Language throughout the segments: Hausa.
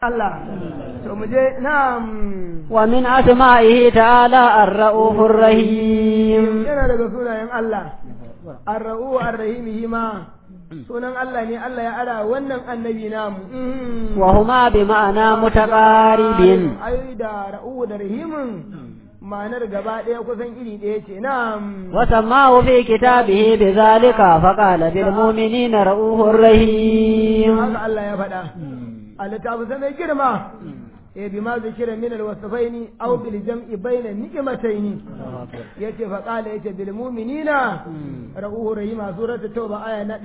Allah to mu je na'am wa min asma'ihi ta'ala ar-ra'ufur rahim yana daga sunayen Allah ar-ra'u ar-rahim hima sunan Allah ne Allah ya ara wannan annabi namu wa huma bi ma'ana mutaqaribin ai da ra'u da rahimin ma'anar gaba ɗaya kusan iri ɗaya ce na'am wa sammahu fi kitabihi bi zalika fa qala bil mu'minina ra'ufur rahim haka Allah ya faɗa a littafin sa mai girma eh bi ma zikira min alwasfaini aw bil jam'i bayna ni'mataini yace fa qala yace bil mu'minina ra'uhu rahima suratu tauba aya na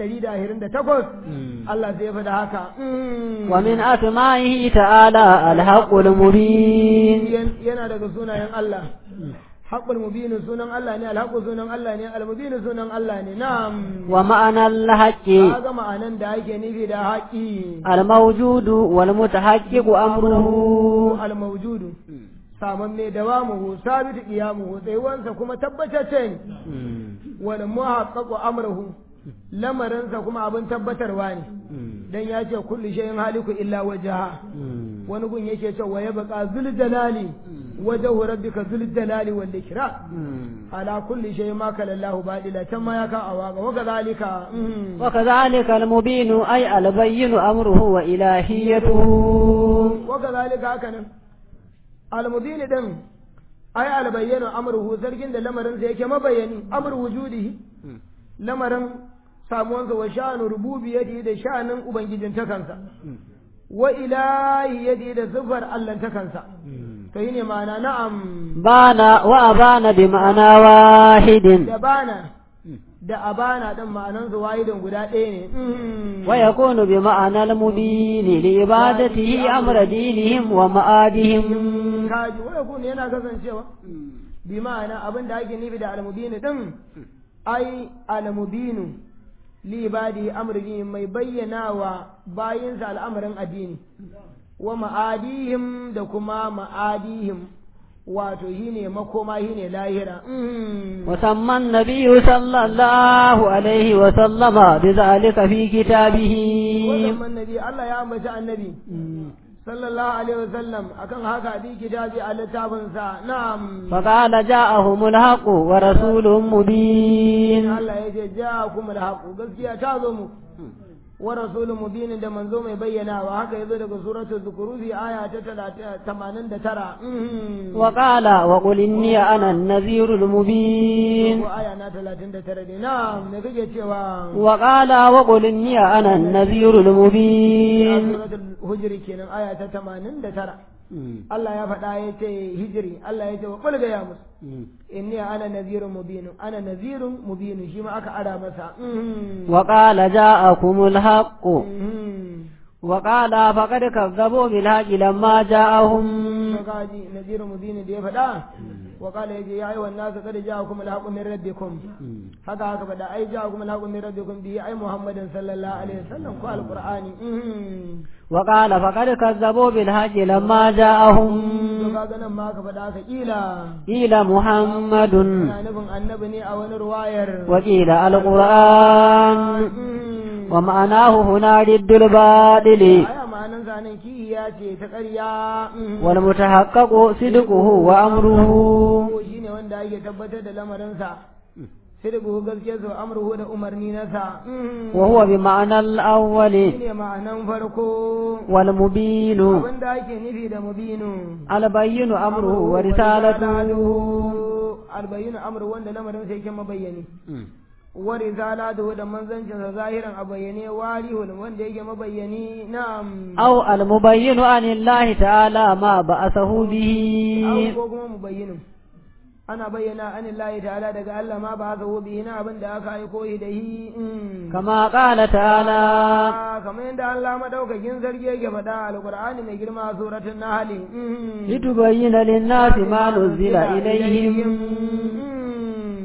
128 Allah zai faɗa haka wa min asma'ihi ta'ala al-haqqul mubin yana daga sunayen Allah haqqul mubin sunan Allah ne al-haqqu sunan Allah ne al-mubin sunan Allah ne na'am wa ma'ana al-haqqi kaga ma'anan da ake nufi da haƙi al-mawjudu wal mutahaqqiqu amruhu al-mawjudu saman mai dawamuhu sabitu qiyamuhu tsayuwansa kuma tabbatacce ne wal muhaqqaqu amruhu lamarinsa kuma abin tabbatarwa ne dan ya ce kullu shay'in haliku illa wajha wani gun yake cewa ya baka zul jalali wajhu rabbika zul jalali wal ikram ala kulli shay'in ma kala Allahu badila can ma ya ka awaga wa kadhalika wa kadhalika al-mubin ay al-bayyin amruhu wa ilahiyatuhu wa kadhalika haka nan al-mubin din ay al-bayyin amruhu zargin da lamarin sa yake mabayani amru wujudihi lamarin samuwansa wa sha'anu rububiyyati da sha'anin ubangijin takansa wa ilahi da sifar Allah takansa to shine ma'ana na'am bana wa abana bi ma'ana wahidin da bana da abana din ma'anan su wahidin guda ɗaya ne wa yakunu bi ma'ana al-mubin li ibadatihi amra dinihim wa ma'adihim kaji wa yakunu yana kasancewa bi ma'ana abin da ake nufi da al-mubin din ai al-mubinu libadi amri mai bayyana wa bayinsa al'amarin addini wa ma'adihim da kuma ma'adihim wato shi ne makoma shi ne lahira musamman nabiyu sallallahu alaihi wa sallama bi zalika fi kitabihi musamman nabi Allah ya ambaci annabi sallallahu alaihi wasallam akan haka bi kitabi a littafinsa na'am faqala ja'ahumul haqqu wa rasulun mubin Allah ya ce ja'akumul haqqu gaskiya ta zo mu wa rasulun mubin da manzo mai bayyanawa haka yazo daga suratul zukurufi aya ta 89 wa qala wa qul inni ana an-nadhirul mubin ko aya na 39 ne na'am me kake cewa wa qala wa qul inni ana an-nadhirul mubin suratul hujri kenan aya ta 89 Allah ya faɗa ya ce hijiri Allah ya ce wa ƙulga ya musu inni ana nazirun mubinu ana nazirun mubinu shi ma aka ara masa wa qala ja'akumul haqqu wa qala faqad kazzabu bil haqqi lamma ja'ahum kaji nazirun mubinu da ya faɗa wa qala yaji ya ayyuhan nasu qad ja'akum al haqqu min rabbikum haka haka faɗa ai ja'akum al haqqu min rabbikum bi ai muhammadin sallallahu alaihi wasallam ko alqur'ani وقال فقد كذبوا بالحج لما جاءهم kaga nan ma ka faɗa ka kila قيل محمد ina nufin annabi ne a wani ruwayar وقيل القرآن ومعناه هنا ضد الباطل aya ma'anan zanen kihiya ce ta ƙarya والمتحقق صدقه وأمره ko shine wanda ake tabbatar da lamarinsa sai da buhu gaskiyar sa amruhu da umarni nasa وهو بمعنى الأول shine ma'anan farko والمبين abinda ake nufi da mubinu البين أمره ورسالته albayinu amru wanda lamarin sai yake mabayyani wa risalatu da manzancin sa zahiran a bayyane warihun wanda yake mabayyani na'am أو المبين عن الله تعالى ما بعثه به Aw ko kuma mubayyinin ana bayyana an Allah ta'ala daga Allah ma ba sa bihi na abin da aka aiko shi da shi كما قال تعالى kamar yadda Allah madaukakin sarki yake faɗa alqur'ani mai girma suratul nahl لتبين للناس ما نزل إليهم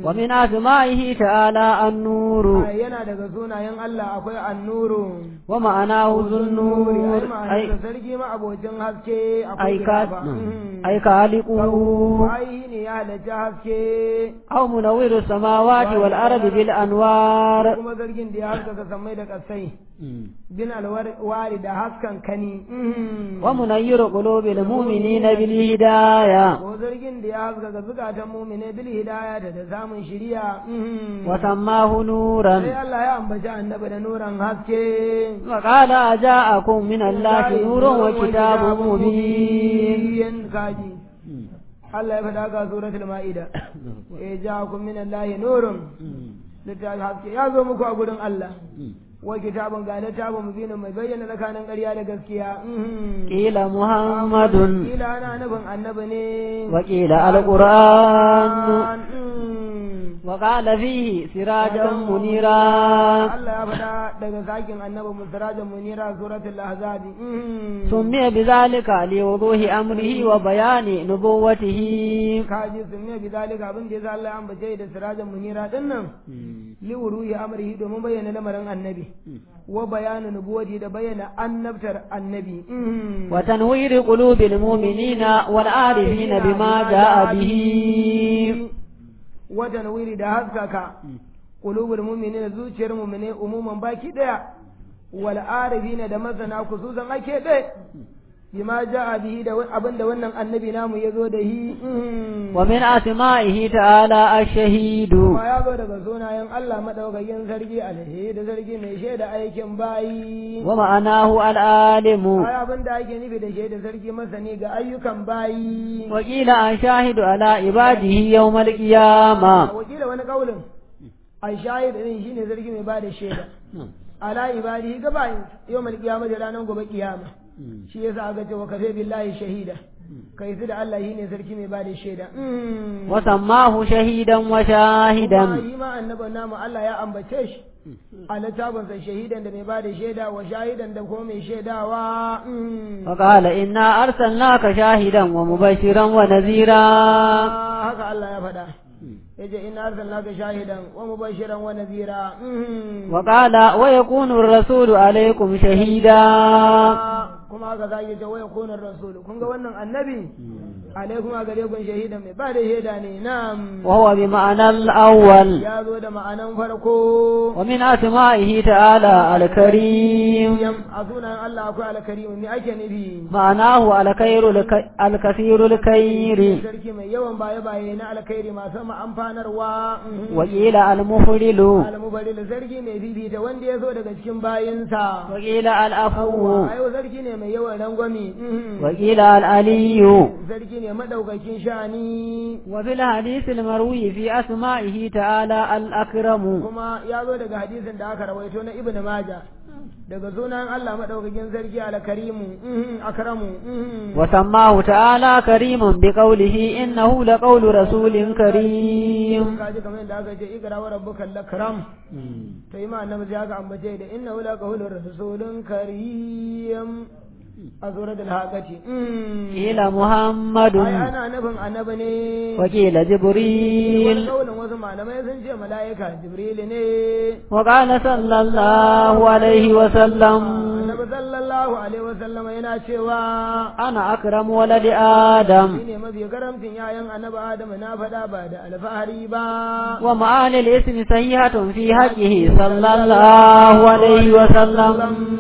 ومن أسمائه تعالى النور yana daga sunayen Allah akwai annuru ومعناه ذو النور ai أي ma'anarsa sarki ma abocin haske akwai أي كا- gaba. Mhm. أي خالقه ai ne ya halarci haske أو منور السماوات والأرض بالأنوار kuma zargin da ya haskaka sammai da kasai bin alwari da haskan kani Mhm. ومنير قلوب المؤمنين بالهداية ko zargin da ya haskaka zukatan mumine bil hidaya da da samun shiriya Mhm. وسماه sai نورا Allah ya ambaci annabi da nuran haske وقال جاءكم من الله نور وكتاب مبين kaji Allah ya faɗa ga suratul ma'ida eh ja'akum min Allah nurun littafi haske ya zo muku a gurin Allah wa kitabun ga littafin mubinin mai bayyana tsakanin ƙarya da gaskiya Mhm. قيل محمد kila ana nufin annabi ne وقيل القرآن Mhm. وقال فيه سراجا منيرا Allah ya faɗa daga sakin annabi musirajan munira suratul ahzab Mhm. سمي بذلك لوضوح أمره وبيان نبوته kaji sun ne bizalika abin da yasa Allah ya ambace da sirajan munira din nan li wuruhi amrihi domin bayyana lamarin annabi wa bayanu nubuwati da bayyana annabtar annabi Mhm. وتنوير قلوب المؤمنين والعارفين بما جاء به wa tanwiri da haskaka qulubul mu'minina zuciyar mu'mine umuman baki daya wal arifina da masana kususan ake dai bima ja'a bihi da abin da wannan annabi namu ya zo da shi Mhm. ومن أسمائه تعالى الشهيد kuma ya zo daga sunayen Allah madaukakin sarki alhi da sarki mai shaida aikin bayi ومعناه العالم ai abin da ake nufi da shaida sarki masani ga ayyukan bayi وقيل الشاهد على عباده يوم القيامة wakila wani kaulin ai shahid din shine sarki mai bada shaida ala ibadihi ga bayin yau mal kiyama da ranar gobe kiyama shi yasa aka ce wa kafe billahi shahida kai su da Allah shine sarki mai bada shaida Mm. وسماه شهيدا kuma وشاهدا shi ma annabin namu Allah ya ambace shi a littafinsa shahidan da mai ba da shaida wa shahidan da kuma mai shaidawa Mm. وقال إنا أرسلناك شاهدا ومبشرا ونذيرا haka Allah ya faɗa yace inna arsalnaka shahidan wa mubashiran wa nadhira Mm. وقال ويكون الرسول عليكم شهيدا kuma haka za ki ce waya kunar rasul kun ga wannan annabi alaikum a gare kun shahidan mai ba da shaida ne na'am وهو بمعنى الأول ya zo da ma'anan farko ومن أسمائه تعالى الكريم a sunan Allah akwai alkarimu me ake nufi معناه الخير الك- الكثير الخير sarki mai yawan baye-baye na alkhairi masu amfanarwa وقيل المفضل almubaril sarki mai bibita wanda ya zo daga cikin bayinsa وقيل العفو ayo sarki ne mai yawan rangwami وقيل العلي sarki ne madaukakin shani وفي الحديث المروي في أسمائه تعالى الأكرم kuma ya zo daga hadisin da aka rawaito na ibnu maja daga sunan Allah madaukakin sarki alkarimu akramu وسماه تعالى كريم بقوله إنه لقول رسول كريم kaji kamar yadda aka ce ikra wa rabbuka lakram to ima annabi sai aka ambace da innahu la qawlu rasulun karim a suratul haqati قيل محمد ai ana nufin annabi ne وقيل wani جبريل kaulin wasu malamai sun ce mala'ika jibril ne وقال صلى الله عليه وسلم annabi sallallahu alaihi wasallam yana cewa أنا أكرم ولد آدم shi ne mafi karamcin yayan annabi adamu na faɗa ba da alfahari ba ومعاني الاسم صحيحة في حقه صلى الله عليه وسلم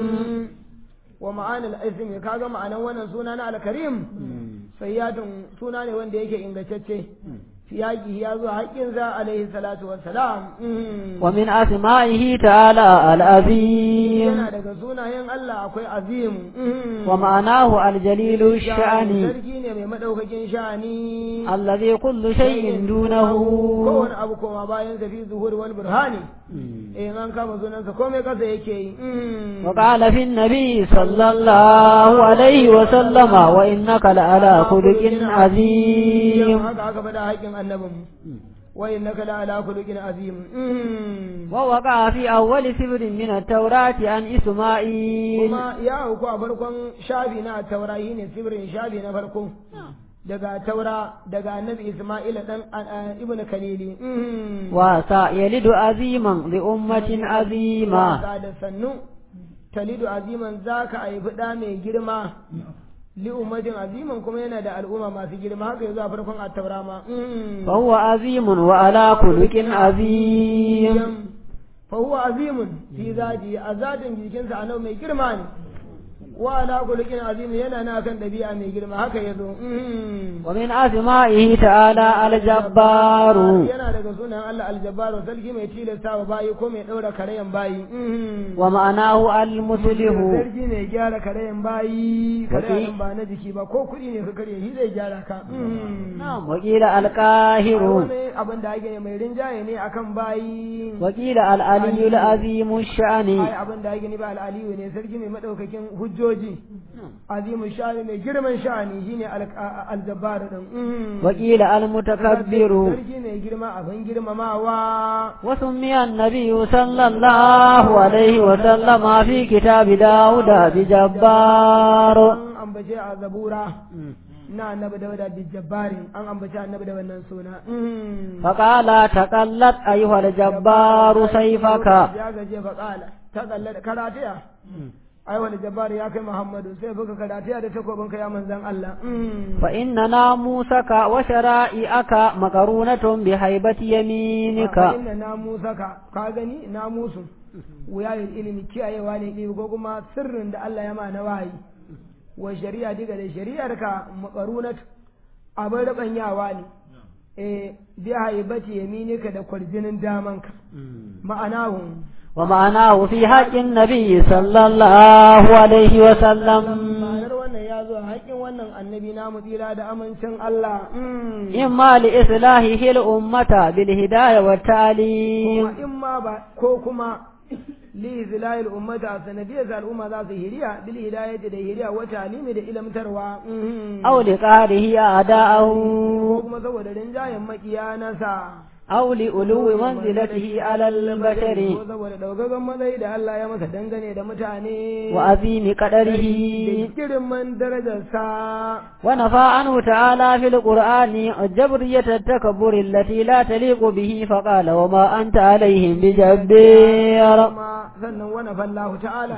wa ma'anil ismi kaga ma'anan wannan suna na alkarim sayyatun suna ne wanda yake ingantacce siyaki ya zo haƙƙinsa alaihi salatu wassalam ومن أسمائه تعالى العظيم yana daga sunayen Allah akwai azim ومعناه الجليل الشأن sarki ne mai madaukakin sha'ani الذي كل شيء دونه kowane abu koma bayan sa fi zuhur wal burhani eh an kama sunansa komai kasa yake yi وقال في النبي صلى الله عليه وسلم وإنك لعلى خلق عظيم haka aka faɗa haƙƙin annabin wa innaka la ala khuluqin azim ووقع في أول سبر من التوراة عن إسماعيل kuma ya auku a farkon shafi na taurayi ne sibirin shafi na farko daga taura daga annabi isma'ila dan ibn kalili wasa yalidu aziman bi ummatin azima wasa da sannu talidu aziman zaka haifi da mai girma li ummatin aziman kuma yana da al'umma masu girma haka yanzu a farkon at-taura ma fa huwa azimun wa ala khuluqin azim fa huwa azimun fi zati azatin jikinsa a mai girma ne wa ala khuluqin azim yana na kan dabi'a mai girma haka yazo wa min asma'ihi ta'ala al-jabbaru yana daga sunan Allah al-jabbaru sarki mai tilasta wa bayi ko mai daura karayan bayi wa ma'anahu al-muslihu sarki mai gyara karayan bayi karayan ba na jiki ba ko kuɗi ne ka kare shi zai gyara ka na'am wa qila al-qahiru wani abin da ake mai rinjaye ne akan bayi wa qila al-aliyyu al-azim ash-sha'ni ai abin da ake ni ba al-aliyu ne sarki mai madaukakin hujjoji hujjoji azimin sha'ani mai girman sha'ani shine aljabbar din wakila almutakabbiru sarki mai girma abin girmamawa wa summiya annabiyyu sallallahu alaihi wa sallama fi kitabi dauda bi jabbar an ambace a zabura na annabi dauda bi jabbari an ambace annabi da wannan suna faqala taqallat ayyuha aljabbaru sayfaka ya gaje faqala taqallat karatiya ai wani jabbar ya kai Muhammadu sai buka karatiya da takobin ka ya manzan Allah fa inna namusaka wa shara'i'aka makarunatun bi haibati yaminika fa inna namusaka ka gani namusu wuyayin ilimi kiyayewa ne ilimi ko kuma sirrin da Allah ya ma na wahayi wa shari'a diga da shari'ar ka makarunat abin rabanyawa ne eh bi haibati yaminika da kwarjinin damanka ma'anahu ومعناه في حق النبي صلى الله عليه وسلم ma'anar wannan ya zo haƙin wannan annabi namu tsira da amincin Allah إما لإصلاحه الأمة بالهداية والتعليم kuma in ma ba ko kuma li zilayil ummata sanadiyar al'umma za su hiriya bil hidayati da hiriya wa ta'limi da ilamtarwa أو لقهره أعداءه ko kuma saboda rinjayen makiya nasa أو لألو منزلته على البشر ko saboda daugagan matsayi da Allah ya masa dangane da mutane وعظيم قدره da girman darajarsa ونفى عنه تعالى في القرآن الجبرية التكبر التي لا تليق به فقال وما أنت عليهم بجبير kuma sannan wani fallahu ta'ala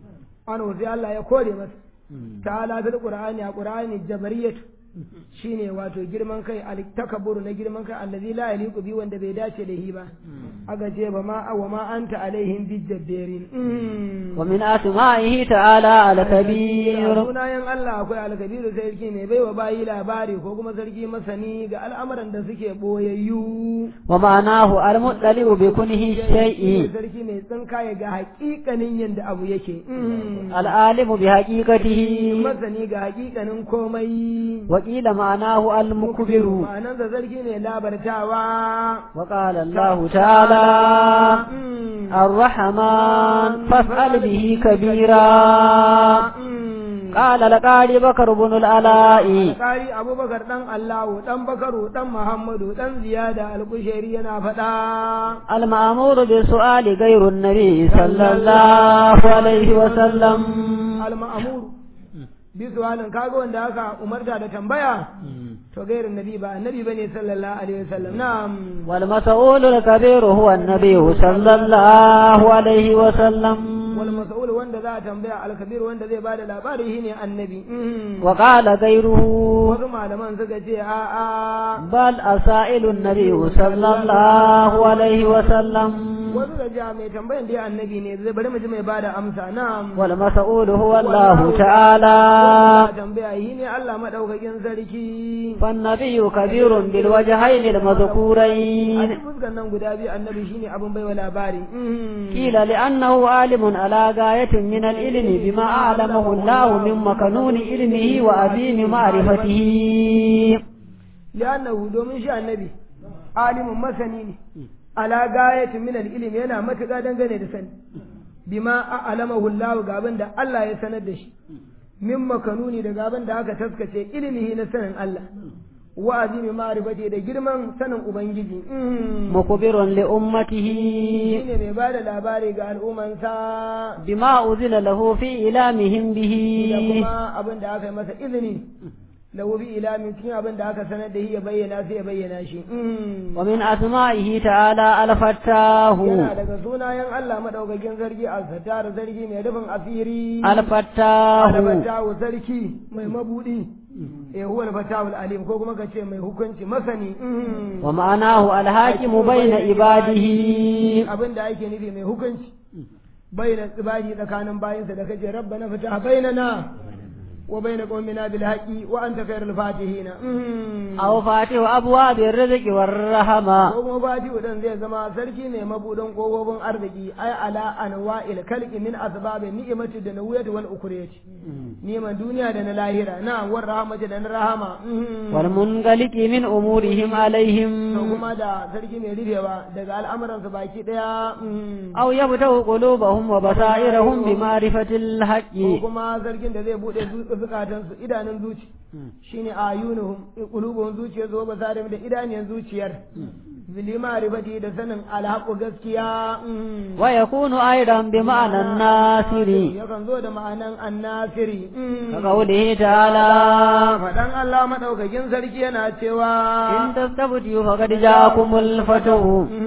an sai Allah ya kore masa ta'ala fil qur'ani a qur'ani jabariyatu shine wato girman kai al takabburu na girman kai allazi la yaliqu bi wanda bai dace da hi ba aga ce ba ma wa ma anta alaihim bi jabbarin ومن أسمائه تعالى الكبير sunayen Allah akwai alkabiru sarki mai baiwa bayi labari ko kuma sarki masani ga al'amuran da suke boyayyu ومعناه المطلع بكنه الشيء sarki mai tsinkaye ga hakikanin yadda abu yake العالم بحقيقته masani ga hakikanin komai وقيل معناه المكبر ma'anan da sarki ne labartawa وقال الله تعالى الرحمن فاسأل به كبيرا قال لقال بكر بن العلاء Kari Abubakar ɗan Allahu, ɗan Bakaru, ɗan Muhammadu, ɗan Ziyada Alkusheri yana faɗa. المأمور بالسؤال غير النبي صلى الله عليه وسلم Al-Ma'amuru. Bisu halin kaga wanda aka umarta da tambaya, to gairin nabi ba annabi bane sallallahu alaihi wasallam. Na'am. والمسؤول الكبير هو النبي صلى الله عليه وسلم Wal mas'ul wanda za a tambaya al-kabir wanda zai bada labari shine annabi. وقال غيره Wasu malaman suka ce a'a بل أسائل النبي صلى الله عليه وسلم wasu da ja mai tambayan dai annabi ne zai bari mu ji mai bada amsa na'am والمسؤول هو الله تعالى Za a tambaya yi ne Allah madaukakin sarki فالنبي كبير بالوجهين a المذكورين duk fuskan nan guda biyu annabi shine abin baiwa labari قيل لأنه عالم على غاية من العلم بما أعلمه الله من مكنون علمه وعظيم معرفته li'annahu domin shi annabi alimun masani ne ala gayatin min al-ilm yana matuƙa dangane da sani bima a'lamahu Allah ga abin da Allah ya sanar da shi min makanuni daga abin da aka taskace ilmihi na sanin Allah wa azimi ma'rifati da girman sanin ubangiji مخبر لأمته shine mai bada labari ga al'ummansa بما أذن له في إلامهم da به kuma abin da aka yi masa izini lahu bi ilamin cikin abin da aka sanar da shi ya bayyana sai ya bayyana shi ومن أسمائه تعالى الفتاه yana daga sunayen Allah madaukakin sarki al-sattar sarki mai rufin asiri الفتاه al-fatahu sarki mai mabudi eh huwa al-fatahu al-alim ko kuma kace mai hukunci masani ومعناه الحاكم بين عباده abin da ake nufi mai hukunci bayyana ibadi tsakanin bayinsa da kace rabbana fataha bainana wa baina qaumina bil haqqi wa anta khairul fatihin أو فاتح أبواب الرزق والرحمة ko kuma fati dan zai zama sarki ne mabudin kofofin arziki ai ala anwa'il kalqi min asbabin ni'mati da nawiyati wal ukuriyati ni'man duniya da na lahira na war rahmati da na rahama والمنغلق من أمورهم عليهم to kuma da sarki mai rufewa daga al'amuransu baki daya أو يفتح قلوبهم وبصائرهم بمعرفة الحق ko kuma sarkin da zai bude zukatansu idanun zuci shine ayunuhum qulubuhum zuciyar zuwa basarim da idaniyan zuciyar bili ma'rifati da sanin alhaqu gaskiya ويكون أيضا بمعنى الناصر yakan zo da ma'anan annasiri كقوله تعالى faɗan Allah madaukakin sarki yana cewa إن تستبدوا فقد جاءكم الفتح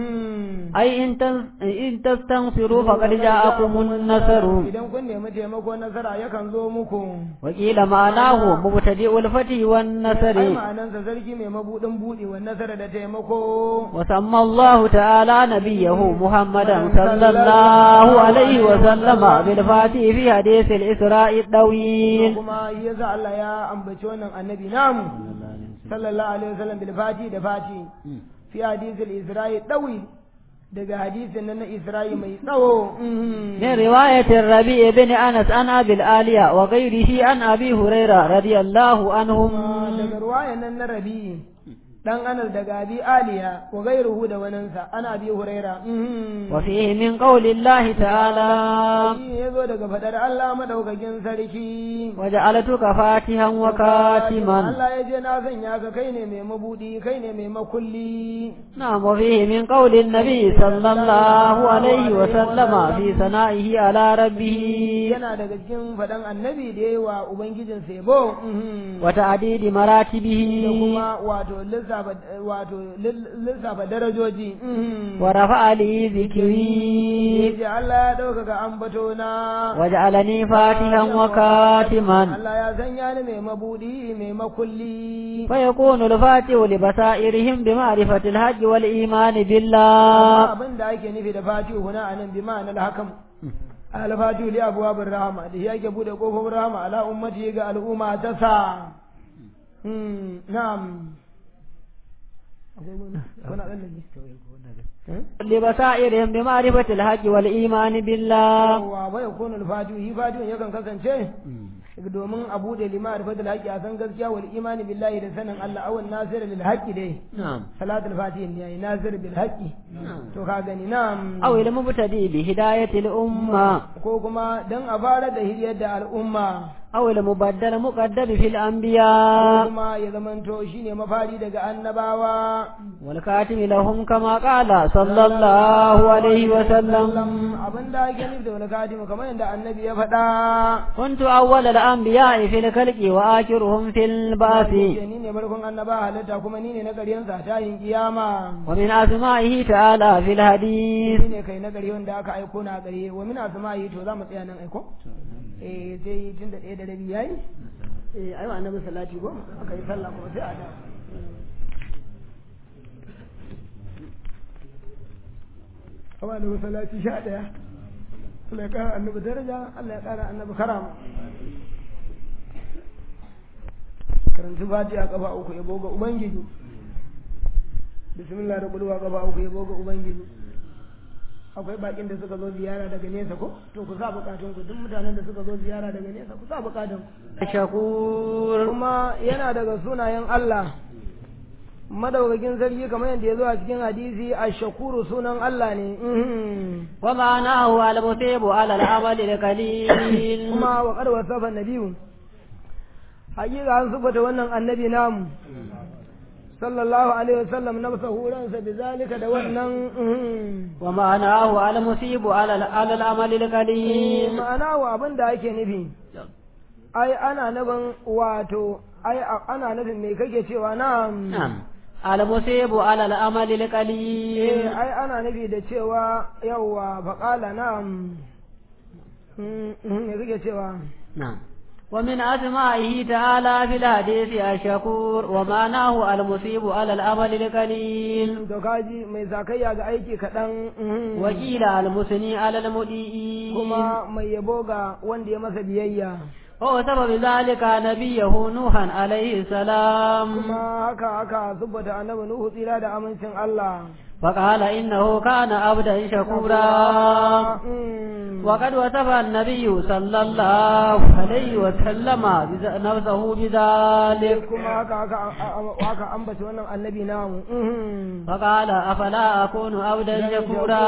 أي إن تن- إن تستنصروا فقد جاءكم النصر idan kun nemi taimako nasara yakan zo muku وقيل معناه مبتدئ الفتح ai والنصر ma'anansa sarki mai mabudin buɗe wa nasara da taimako وسمى الله تعالى نبيه محمدا صلى الله عليه وسلم بالفاتح في حديث الإسراء الطويل kuma shi yasa Allah ya ambaci wannan annabi namu sallallahu alaihi wasallam bil fati da fati fi hadisil isra'i dawi daga hadisin nan na isra'i mai tsawo من رواية الربيع بن أنس عن أبي الآلية وغيره عن أبي هريرة رضي الله عنهم daga ruwayan nan na rabi dan anas daga abi aliya wa gairuhu da waninsa ana abi huraira وفيه من قول الله تعالى shi ya zo daga fadar Allah madaukakin sarki وجعلتك فاتحا وكاتما Allah ya je na sanya ka kai ne mai mabudi kai ne mai makulli نعم وفيه من قول النبي صلى الله عليه وسلم في ثنائه على ربه yana daga cikin faɗan annabi da yawa ubangijin sebo وتعديد da مراتبه kuma wato lissafa wato lissafa darajoji ورفع لي ذكري yace Allah ya ɗaukaka ambato na وجعلني فاتحا وكاتما Allah ya sanya ni mai mabudi mai makulli فيكون الفاتح لبصائرهم بمعرفة الحج والإيمان بالله abin da ake nufi da fatihu huna anan bi ma'anar hakam al-fatihu li abwabir rahma da yake bude kofofin rahma ala ummati ga al'umma ta sa Hmm, na'am akwai wani wani abin da ke لبصائرهم بمعرفة الحج والإيمان بالله wa wa yakunu al-fatihu hi fatihu yakan kasance domin a bude lima rifatul haqqi a san gaskiya wal imani billahi da sanin Allah awan nasir lil haqqi dai نعم salatul fatihi ne yayi nasir bil haqqi to ka gani na'am أو المبتدئ بهداية الأمة ko kuma dan a fara da hiryar da al'umma أو المبدل مقدم في ko الأنبياء kuma ya zamanto shine mafari daga annabawa والكاتم لهم كما قال صلى الله عليه وسلم abin da ake nufi da wani katimu kamar yadda annabi ya faɗa كنت أول الأنبياء في الخلق وآخرهم في البعث ni ne barkon annaba halitta kuma ni ne na ƙaryen sa tayin kiyama ومن أسمائه تعالى في الحديث ni ne kai na ƙarye wanda aka aiko na ƙarye wa min asma'i to za mu tsaya nan aiko eh sai tun da ɗaya da rabi yayi eh ayi wa annabi salati ko aka yi sallah kuma sai a da Kama da salati sha ɗaya Allah ya ƙara annabi daraja Allah ya ƙara annabi karama karanci fatiha kafa uku yabo ga ubangiji bismillah da bulwa kafa uku yabo ga ubangiji akwai bakin da suka zo ziyara daga nesa ko to ku sa bukatun ku duk mutanen da suka zo ziyara daga nesa ku sa bukatun ku شكور kuma yana daga sunayen Allah madaukakin sarki kamar yadda ya zo a cikin hadisi a shakuru sunan Allah ne mhm. ومعناه المثيب على العمل القليل kuma wa qad wasafa nabiyyu hakika an sufata wannan annabi namu sallallahu alaihi wasallam nafsahu ransa bizalika da wannan mhm. ومعناه المثيب على على العمل القليل ma'ana wa abin da ake nufi ai ana nufin wato ai ana nufin me kake cewa na'am نعم المصيب على الأمل eh القليل ai ana nufi da cewa yawwa faqala na'am Mm, mm, me kake cewa نعم ومن أسمائه تعالى في الحديث الشكور ومعناه المصيب على الأمل القليل to kaji mai zakayya ga aiki kaɗan mhm. وقيل المثني على المدئين kuma mai yabo ga wanda ya masa biyayya وهو سبب ذلك نبيه نوحا عليه السلام kuma haka haka zubbata annabi nuhu tsira da amincin Allah فقال إنه كان عبدا شكورا Mm. وقد وصف النبي صلى الله عليه وسلم بذ- نفسه بذلك kuma haka haka haka ambaci wannan annabi namu Mhm. فقال أفلا أكون عبدا شكورا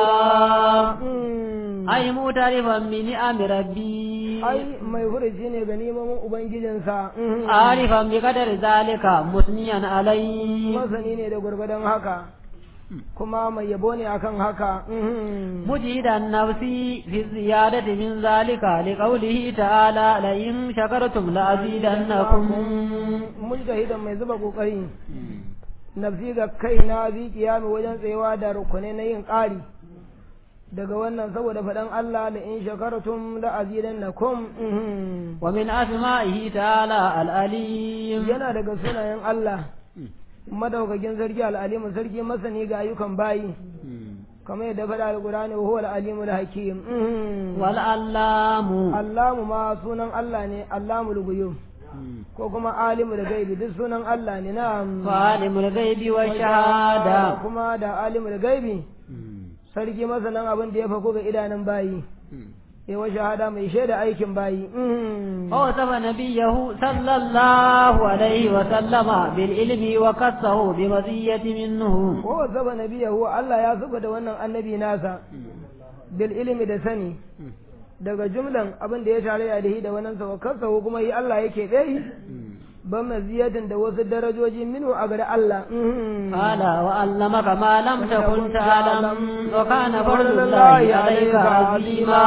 Mm. أي معترفا بنعم ربي ai mai furuci ne ga neman ubangijinsa Mhm. عارفا بقدر ذلك مثنيا عليه masani ne da gwargwadon haka kuma mai yabo ne akan haka Mhm. مجيد النفس في الزيادة من ذلك لقوله تعالى لئن شكرتم لأزيدنكم mujtahidan mai zuba kokari nafsi ga kaina bi kiyami wajen tsayawa da rukunai na yin ƙari daga wannan saboda faɗan Allah la in shakartum la azidannakum Mhm. ومن أسمائه تعالى الأليم yana daga sunayen Allah madaukakin sarki al'alimu sarki masani ga ayyukan bayi kamar yadda faɗa alƙur'ani wa huwa al-alimul hakim Mhm. والعلام Allamu ma sunan Allah ne Allamul guyub ko kuma alimul gaibi duk sunan Allah ne na'am وعالم الغيب والشهادة kuma da alimul gaibi sarki masanan abin da ya fako ga idanun bayi ya wa shahada mai shaida aikin bayi Mhm. ووصف نبيه صلى الله عليه وسلم بالعلم وكسه بمزية منه ko zaba nabiyahu Allah ya zuba da wannan annabi nasa bil ilimi da sani daga jumlan abin da ya tarayya da shi da wannan sa kansa kuma yi Allah yake dai ban maziyatin da wasu darajoji minu a gare Allah Mhm. قال وعلمك ما لم تكن تعلم وكان فضل الله عليك عظيما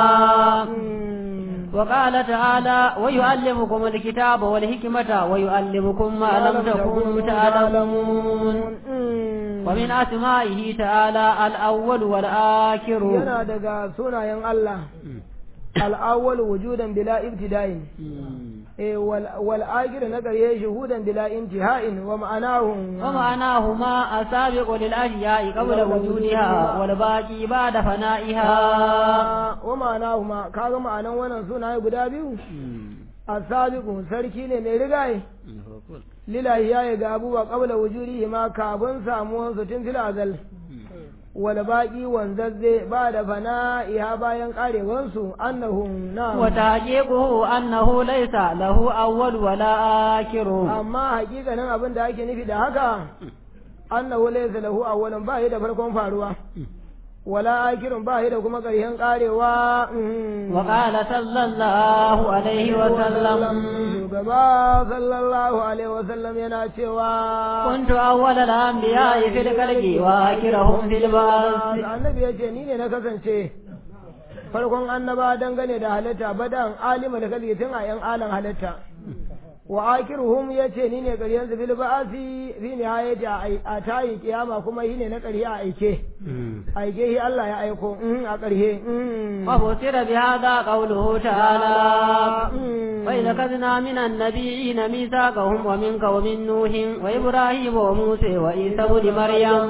Mhm. وقال تعالى ويعلمكم الكتاب والحكمة ويعلمكم ما لم تكونوا تعلمون Mhm. ومن أسمائه تعالى الأول والآخر yana daga sunayen Allah al'awwal wujudan bila ibtida'in eh wal wal akhir na ƙarye shuhudan bila intiha'in wa ma'anahu ومعناهما السابق للأشياء قبل وجودها والباقي بعد فنائها wa ma'anahu ma kaga ma'anan wannan sunaye guda biyu asabiqu sarki ne mai rigaye lillahi ya ga abubuwa qabla wujudihi ma kafin samuwan su tun fil azal wal baqi wanzazze ba da fana'iha bayan karewansu annahum na وتحقيقه أنه ليس له أول ولا آخر amma hakikanin abin da ake nufi da haka annahu laysa lahu awwalun ba shi da farkon faruwa wala akirun ba shi da kuma ƙarshen karewa mhm. وقال صلى الله عليه وسلم shugaba sallallahu alaihi wasallam yana cewa كنت أول الأنبياء في الخلق وآخرهم في البعث annabi ya ce ni ne na kasance farkon annaba dangane da halitta badan alima da kalli tun a yan alan halitta wa akiruhum ya ce ni ne ƙaryen su bil ba'asi fi nihayati a tayi kiyama kuma shi ne na ƙarhe a aike aike shi Allah ya aiko mhm, a ƙarhe mhm. وفسر بهذا قوله تعالى Mhm. وإذا أخذنا من النبيين ميثاقهم ومنك ومن نوح وإبراهيم وموسى وعيسى بن مريم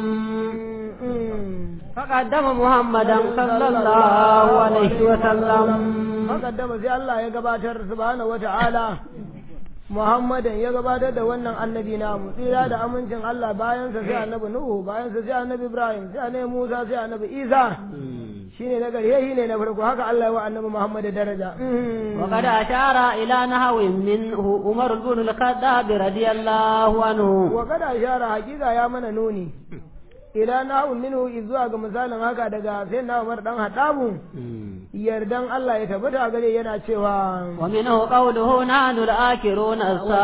Mhm. فقدم محمدا صلى الله عليه وسلم Makaddama sai Allah ya gabatar subhanahu wa ta'ala Muhammadan ya gabatar da wannan annabi namu tsira da amincin Allah bayan sa sai annabi Nuhu bayan sa sai annabi Ibrahim sai annabi Musa sai annabi Isa shine na gari shine na farko haka Allah ya wa annabi Muhammad daraja وقد أشار إلى نحو منه عمر بن الخطاب رضي الله عنه wa kada shara hakika ya mana nuni ila nahu minhu zuwa ga misalin haka daga sai na Umar dan Hadabu yardan Allah ya tabbata gare yana cewa ومنه قوله نحن الآكرون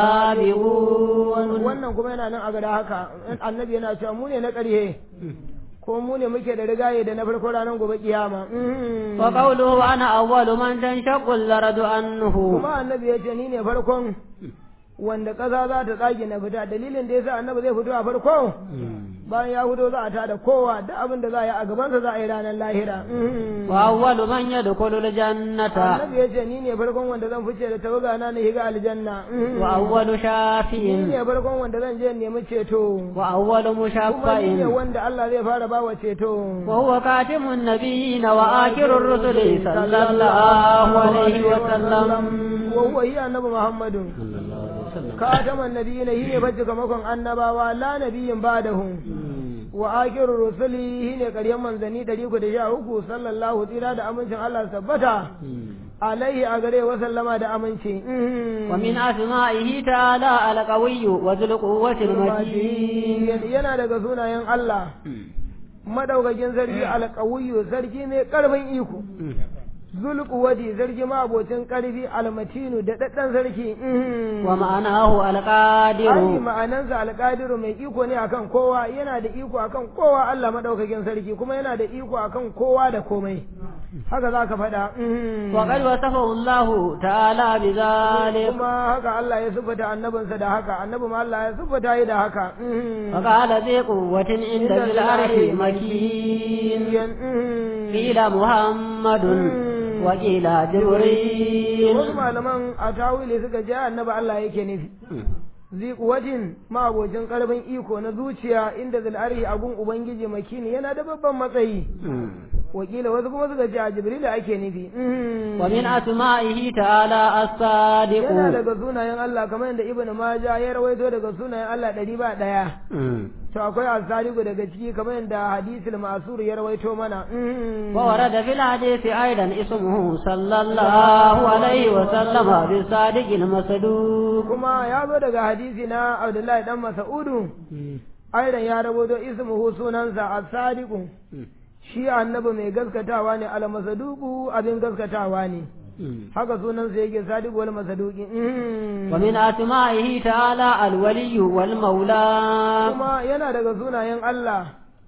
السابقون wannan kuma yana nan a gada haka annabi yana cewa mu ne na ƙarhe ko mu ne muke da rigaye da na farko ranar gobe kiyama وقوله أنا أول من تنشق الأرض عنه kuma annabi ya ce ni ne farkon wanda ƙasa za ta tsage na fita dalilin da yasa annabi zai fito a farko bayan ya fito za a tada kowa duk abin da za a yi a gabansa za a yi ranar lahira wa awwalu man yadkhulu al-jannata annabi ya ce ni ne farkon wanda zan fice da tawaga na na higa aljanna wa awwalu ni shafi'in ne farkon wanda zan je nemi ceto wa awwalu kuma ni ne mushaffa'in wanda Allah zai fara bawa ceto وهو خاتم النبيين وآخر الرسل صلى الله عليه وسلم وهو هي النبي محمد خاتم النبيين هي فجك مكن annabawa la nabiyin ba'dahu wa akirur rusuli shine ƙaryan manzanni ɗari uku da sha uku sallallahu tsira da amincin Allah su tabbata alaihi a gare wa sallama da aminci ومن أسمائه تعالى القوي وذو القوة المتين yana daga sunayen Allah madaukakin sarki alƙawiyu sarki mai ƙarfin iko zulquwati sarki ma abocin ƙarfi almatinu da daddan sarki ومعناه ai القادر ma'anansa alƙadiru mai iko ne akan kowa yana da iko akan kowa Allah madaukakin sarki kuma yana da iko akan kowa da komai haka za ka faɗa وقد وصفه الله تعالى بذلك kuma haka Allah ya siffata annabinsa da haka annabi ma Allah ya siffata yi da haka وقال ذي قوة عند ذي العرش مكين قيل محمد وقيل جبريل wasu malaman a tawili suka ce annabi Allah yake nufi zi kuwatin ma'abocin karfin iko na zuciya inda zal'ari abun ubangiji makini yana da babban matsayi wakila wasu kuma suka ce a jibril ake nufi ومن أسمائه تعالى الصادق yana daga sunayen Allah kamar yadda ibnu maja ya rawaito daga sunayen Allah ɗari ba ɗaya to akwai asarigu daga ciki kamar yadda hadisul masur ya rawaito mana وورد في الحديث أيضا اسمه صلى الله عليه وسلم بالصادق المصدوق kuma ya zo daga hadisi na abdullahi dan mas'udu aidan ya rawaito ismuhu sunansa as-sadiqu shi annabi mai gaskatawa ne al-masaduqu abin gaskatawa ne haka sunansa yake sadiqu wal masaduqi ومن أسمائه تعالى الولي والمولى kuma yana daga sunayen Allah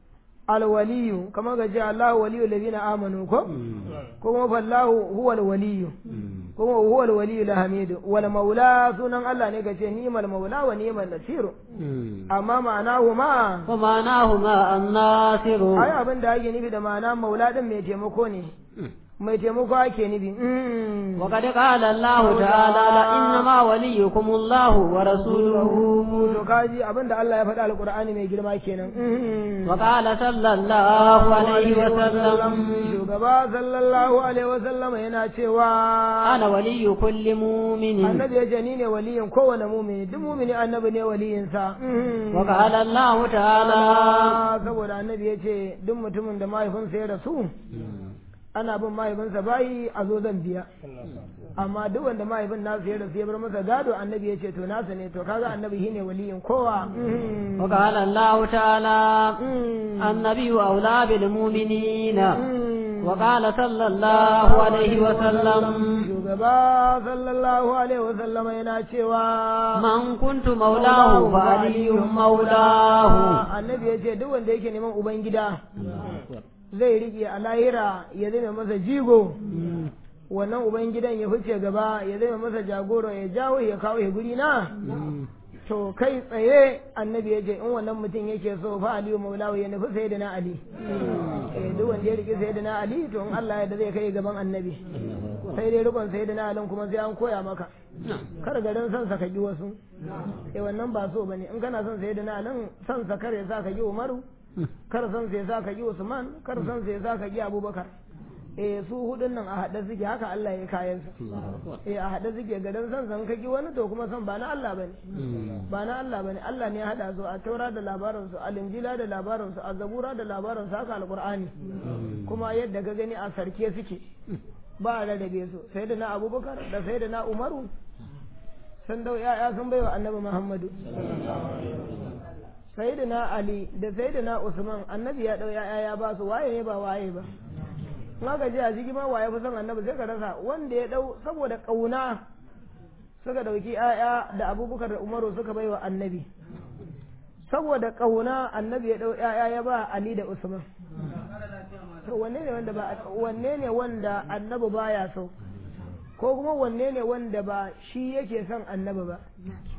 alwaliyu kamar ga ce Allahu waliyu ladina amanu ko kuma fallahu huwal waliyu kuma huwal waliyu lahamidu wal maula sunan Allah ne ga ce ni'mal maula wa ni'mal nasiru amma ma'anahu ma ومعناهما الناصر ai abin da ake nufi da ma'ana maula din mai taimako ne mai taimako ake nufi وقد قال الله تعالى إنما وليكم الله ورسوله to kaji abin da Allah ya faɗa alqur'ani mai girma kenan وقال صلى الله عليه وسلم shugaba sallallahu alaihi wasallam yana cewa أنا ولي كل مؤمن annabi ya ce ni ne waliyin kowane mumini duk mumini annabi ne waliyinsa وقال الله تعالى saboda annabi ya ce duk mutumin da mahaifinsa ya rasu ana bin mahaifinsa bayi a zo zan biya amma duk wanda mahaifin nasu ya rasu ya bar masa gado annabi ya ce to nasa ne to kaga annabi shine waliyin kowa وقال الله تعالى النبي أولى بالمؤمنين وقال صلى الله عليه وسلم shugaba sallallahu alaihi wasallam yana cewa من كنت مولاه فعلي مولاه annabi ya ce duk wanda yake neman ubangida zai riƙe a lahira ya zama masa jigo wannan ubangidan ya fice gaba ya zama masa jagoro ya jawo ya kawo ya guri na to kai tsaye annabi ya ce in wannan mutum yake so fa aliyu maulawu ya nufi sai da na ali eh duk wanda ya riƙe sai da na ali to in Allah ya da zai kai gaban annabi sai dai rikon sai da na alin kuma sai an koya maka kar garin son sa kaki wasu eh wannan ba so bane in kana son sai da na alin son sa kar ya sa ka ki umaru kar son sai ya sa ka ki usman kar son sai ya sa ka ki abubakar eh su hudun nan a haɗe suke haka Allah ya kayan su eh a haɗe suke gadan son san kaki wani to kuma son ba na Allah bane ba na Allah bane Allah ne ya haɗa su a taura da labarin su al-injila da labarin su a zabura da labarin su haka alqur'ani kuma yadda ka gani a sarke suke ba a rarrabe su sai da na abubakar da sai da na umaru sun dau ya'ya sun baiwa annabi muhammadu sai da na ali da sai da na usman annabi ya dau ya'ya ya ba su waye ne ba waye ba in aka je a jigi ma waye fi son annabi sai ka rasa wanda ya dau saboda kauna suka dauki ya'ya da abubakar da umaru suka baiwa annabi saboda kauna annabi ya dau ya'ya ya ba ali da usman to wanne ne wanda ba wanne ne wanda annabi baya so ko kuma wanne ne wanda ba shi yake son annabi ba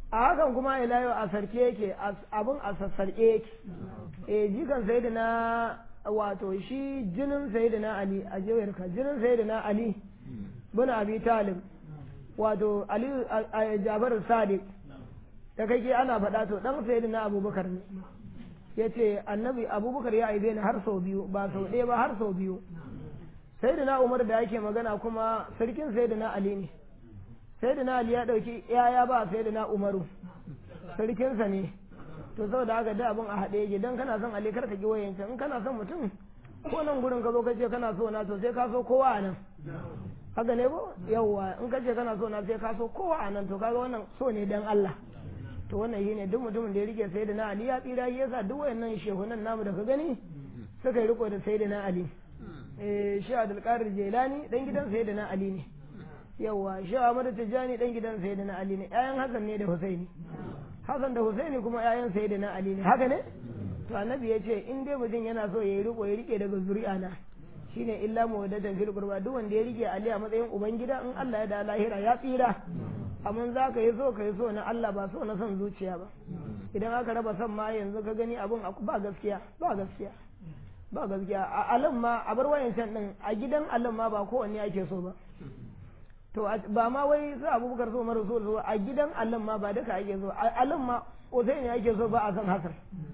a hakan kuma ila yau a sarke yake abin a sassarke yake eh jikan sayyidina wato shi jinin sayyidina ali a jawayarka jinin sayyidina ali bin abi talib wato ali jabar sadiq da kake ana faɗa to dan sayyidina abubakar ne yace annabi abubakar ya aibe ni har sau biyu ba sau ɗaya ba har sau biyu sayyidina umar da yake magana kuma sarkin sayyidina ali ne sayyidina ali ya ɗauki yaya ba sayyidina umaru sarkinsa ne to saboda haka da abin a haɗe yake don kana son ali karka ki wayanka in kana son mutum ko nan gurin ka zo ka ce kana so na to sai ka so kowa a nan haka ne ko yawwa in ka ce kana so na sai ka so kowa a nan to kaga wannan so ne dan Allah to wannan shine duk mutumin da ya rike sayyidina ali ya tsira yasa duk wayannan shehunan namu da ka gani suka yi riko da sayyidina ali eh shi Abdul Qadir Jilani dan gidan sayyidina ali ne yawwa shi Ahmad Tijani dan gidan sayyidina ali ne ƴaƴan Hassan ne da Husaini Hassan da Husaini kuma ƴaƴan sayyidina ali ne haka ne to annabi ya ce in dai mutum yana so ya yi riko ya rike daga zuri'a na shine illa mawaddatan fil qurba duk wanda ya rike ali a matsayin ubangida in Allah ya da lahira ya tsira amma za ka yi so ka yi so na Allah ba so na son zuciya ba idan aka raba son ma yanzu ka gani abun ba gaskiya ba gaskiya ba gaskiya a alam ma a bar wayancan din a gidan alam ma ba kowanne ake so ba to ba ma wai sai abubakar so mara so so a gidan alam ma ba duka ake so a alam ma Usaini ake so ba a san Hassan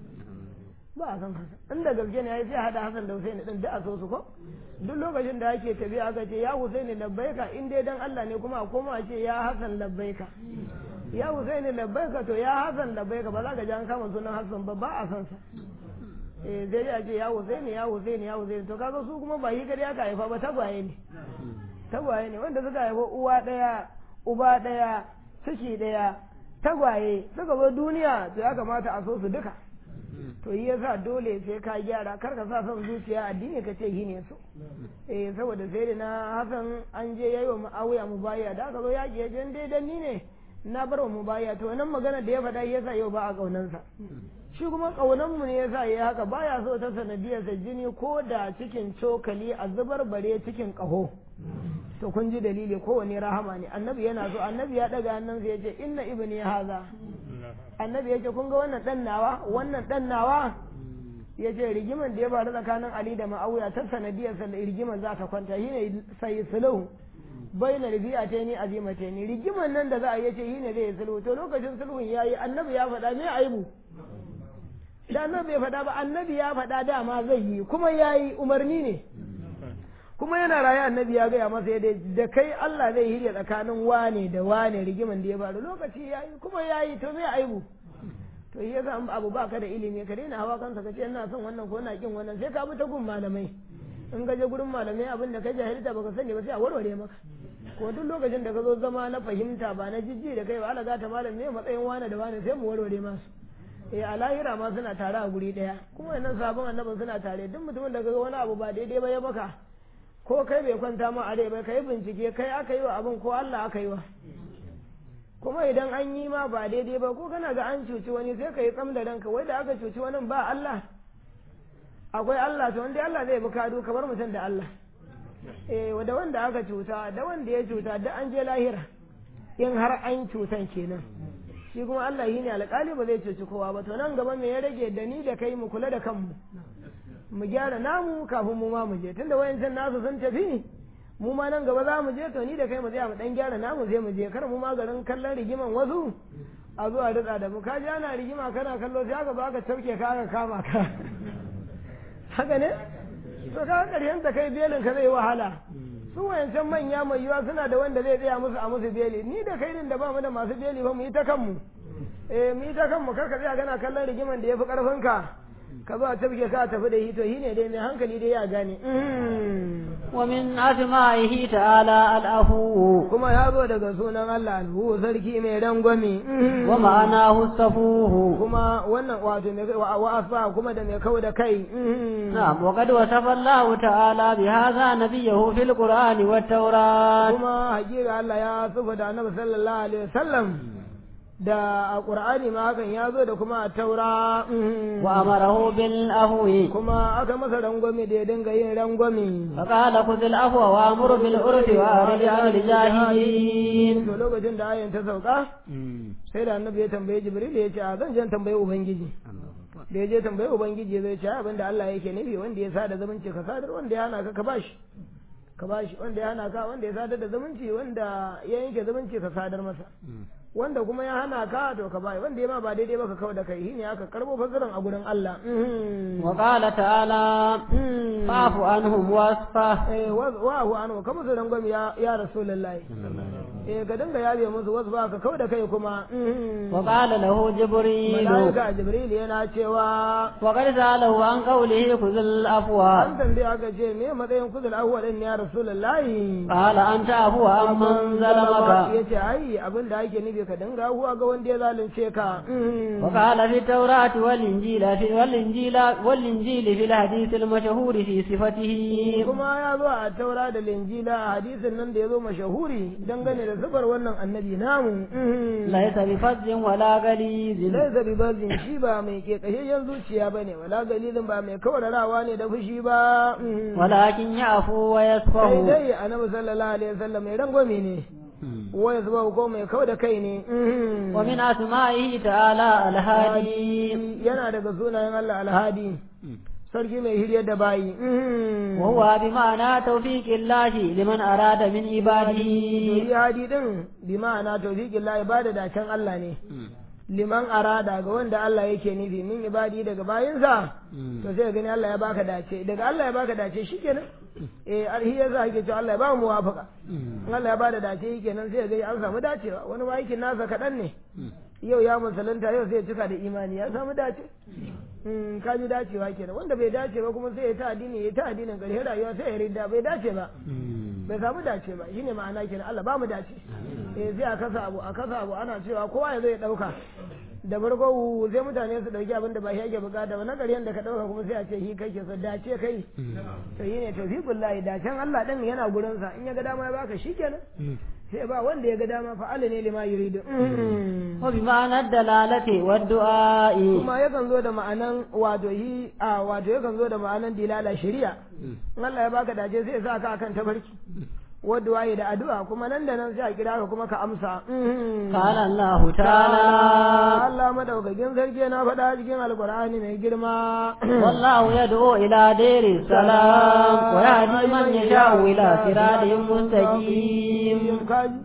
ba a san Hassan inda gaske ne sai hada Hassan da Usaini din da a so su ko duk lokacin da ake tafiya aka ce ya Husaini labbaika in dai dan Allah ne kuma a koma a ce ya Hassan labbaika ya Husaini labbaika to ya Hassan labbaika ba za ka ji an kama sunan Hassan ba ba a san sa eh sai a ce ya Husaini ya Husaini ya Husaini to kaga su kuma ba yi gari aka haifa ba tagwaye ne tagwaye ne wanda suka haifa uwa daya uba daya ciki daya tagwaye suka zo duniya to ya kamata a so su duka to yi yasa dole sai ka gyara kar ka sa son zuciya addini ka ce ne so eh saboda sai da na hasan an je yayi wa muawiya mubaya da aka zo yaki ya je dai dan ni ne na bar wa mubaya to wannan magana da ya faɗa yasa yau ba a kaunansa shi kuma kaunan mu ne yasa yayi haka baya so ta sanadiyar sa jini ko da cikin cokali a zubar bare cikin kaho to kun ji dalili kowane rahama ne annabi yana so annabi ya daga hannunsa ya ce inna ibni haza annabi ya ce kun ga wannan dan nawa wannan dan nawa ya ce rigiman da ya faru tsakanin ali da ma'auya ta sanadiyar sa da rigiman za ta kwanta shine sai sulhu baina ribi'ataini azimataini rigiman nan da za a yace shine zai sulhu to lokacin sulhun yayi annabi ya faɗa me aibu da annabi ya faɗa ba annabi ya faɗa dama zai yi kuma yayi umarni ne kuma yana raye annabi ya gaya masa yadda da kai Allah zai hirya tsakanin wane da wane rigiman da ya faru lokaci ya yi kuma ya yi to me aibu to yi yasa abu ba ka da ilimi ka daina hawa kansa ka ce ina son wannan ko na kin wannan sai ka bi ta gun malamai in ka je gurin malamai abin da ka jahilta baka sani ba sai a warware maka ko duk lokacin da ka zo zama na fahimta ba na jijji da kai ba ala gata malam ne matsayin wane da wane sai mu warware masu eh a lahira ma suna tare a guri daya kuma wannan sabon annabin suna tare duk mutumin da ga wani abu ba daidai ba ya maka ko kai bai kwanta ma a rai ba kai bincike kai aka yi wa abin ko Allah aka yi wa kuma idan an yi ma ba daidai ba ko kana ga an cuci wani sai ka yi tsam da ranka wai da aka cuci wani ba Allah akwai Allah to wanda Allah zai bi kado kamar mutum da Allah eh da wanda aka cuta da wanda ya cuta da an je lahira in har an cutan kenan shi kuma Allah yi ne alƙali ba zai cuci kowa ba to nan gaba me ya rage da ni da kai mu kula da kanmu mu gyara namu kafin mu ma mu je tunda wayancan nasu sun tafi mu ma nan gaba za mu je to ni da kai mu tsaya mu dan gyara namu sai mu je kar mu ma garin kallon rigiman wasu a zuwa ritsa da mu ka ji ana rigima kana kallo sai aka baka tauke ka aka kama ka haka ne to ka karshen ta kai belin ka zai wahala su wayancan manya mai yiwa suna da wanda zai tsaya musu a musu beli ni da kai din da ba mu da masu beli ba mu yi ta kanmu eh mu yi ta kanmu kar ka tsaya kana kallon rigiman da ya fi karfin ka ka zo a tafke ka tafi da hito shi ne dai mai hankali dai ya gane ومن أسمائه تعالى الأفو kuma ya zo daga sunan Allah alhu sarki mai rangwame ومعناه السفوه kuma wannan wato mai wa asfa kuma da mai kau da kai نعم وقد وصف الله تعالى بهذا نبيه في القرآن والتوراة kuma hakika Allah ya sufa da annabi sallallahu alaihi wasallam da a qur'ani ma hakan ya zo da kuma a taura وأمره بالأفو kuma aka masa rangwame da ya dinga yin rangwame فقال خذ العفو وأمر بالعرف وأعرض عن الجاهلين to lokacin da ayin ta sauka sai da annabi ya tambaye jibril ya ce a zan je tambaye ubangiji da ya je tambaye ubangiji zai ce abinda Allah yake nufi wanda ya sada zumunci ka sadar wanda ya hana ka ka bashi ka bashi wanda ya hana ka wanda ya sadar da zumunci wanda ya yanke zumunci ka sadar masa wanda kuma ya hana ka to ka bai wanda ya ma ba daidai ba ka kawo da kai shine aka karbo fasaran a gurin Allah wa qala ta'ala fa'fu anhum wasfa eh wa hu anhu kamar su rangwami ya ya rasulullahi eh ka dinga yabe musu wasu ba ka kawo da kai kuma wa qala lahu jibril malaika jibril yana cewa wa qad sa'alahu an qawlihi khudhul afwa an tambaye aka ce me matsayin kuzul awwa din ya rasulullahi qala anta afwa amman zalamaka yace ai abin da ake nufi ka dinga huwa ga wanda ya zalunce ka wa qala fi tawrati wal injila fi wal injila wal injili fi al hadith al mashhur fi sifatihi kuma ya zo a taura da linjila a hadisin nan da ya zo mashahuri dangane da sifar wannan annabi namu laysa bi fadzin wala galizin laisa bi bazin shi ba mai ke kashayyen zuciya bane wala galilin ba mai kawararawa ne da fushi ba walakin ya'fu wa sai yasfahu dai annabi sallallahu alaihi wasallam mai rangwame ne waya zuba ko mai kau da kai ne wa min asma'ihi ta'ala al-hadi yana daga sunayen Allah alhadi sarki mai hiryar da bayi wa huwa bi ma'ana tawfiqillahi liman arada min ibadihi Duri hadi din bi ma'ana tawfiqin la ibada da can Allah ne liman arada ga wanda Allah yake nufi min ibadi daga bayinsa to sai gani Allah ya baka dace daga Allah ya baka dace shikenan eh alhi yasa yake cewa Allah ya ba mu muwafaka in Allah ya bada dace kenan sai ga an samu dacewa wani ma aikin nasa kaɗan ne yau ya musulunta yau sai ya cika da imani ya samu dace Mm, ka ji dacewa kenan wanda bai dace ba kuma sai ya ta addini ya ta addinin ƙarshen rayuwa sai ya ridda bai dace ba bai samu dace ba shine ma'ana kenan Allah ba mu dace eh sai a kasa abu a kasa abu ana cewa kowa ya zo ya dauka da farko sai mutane su dauki abin da ba shi ake bukata ba na ƙaryen da ka dauka kuma sai a ce shi kake so dace kai to shine tawfiqullahi dacen Allah din yana gurin sa in ya ga dama ya baka shikenan sai ba wanda ya ga dama fa'ala ne lima yuridu wa bi ma'ana dalalati wa du'a'i kuma yakan zo da ma'anan wato yi a wato yakan zo da ma'anan dilala shari'a in Allah ya baka dace sai ya sa ka akan tabarki wadda waye da addu'a kuma nan da nan sai a kira ka kuma ka amsa qala Allah ta'ala Allah madaukakin sarki na faɗa cikin alkur'ani mai girma wallahu yad'u ila diri salam wa yahdi man yasha'u ila siratin mustaqim kaji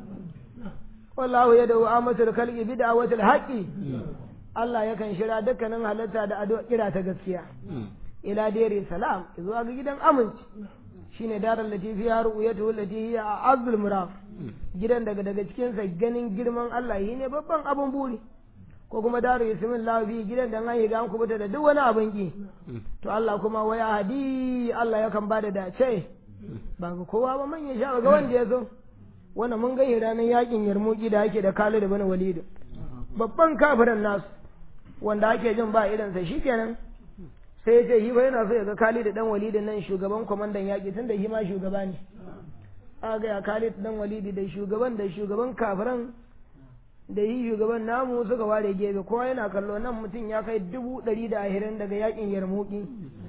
wallahu yad'u amatul khalqi bid'awatil haqqi Allah yakan shira dukkanin halatta da addu'a kira ta gaskiya ila diri salam zuwa ga gidan aminci shine darar latifi ya ru'yatu allati hiya a'azzul muraf gidan daga daga cikin sa ganin girman Allah yi ne babban abun buri ko kuma daru yasmin lafi gidan da an yi ga an kubuta da duk wani abin ki to Allah kuma waya hadi Allah yakan bada dace ba ga kowa ba man ya sha ga wanda ya zo wannan mun ga ranar yakin yarmuki da ake da Khalid ibn Walid babban kafirin nasu wanda ake jin ba irin sa shikenan sai ya ce shi ba yana so ya ga Khalid dan Walid nan shugaban kwamandan yaƙi tun da shi ma shugaba ne a ga ya Khalid dan Walid da shugaban da shugaban kafiran da yi shugaban namu suka ware gefe kowa yana kallo nan mutum ya kai dubu ɗari da ahirin daga yaƙin yarmuki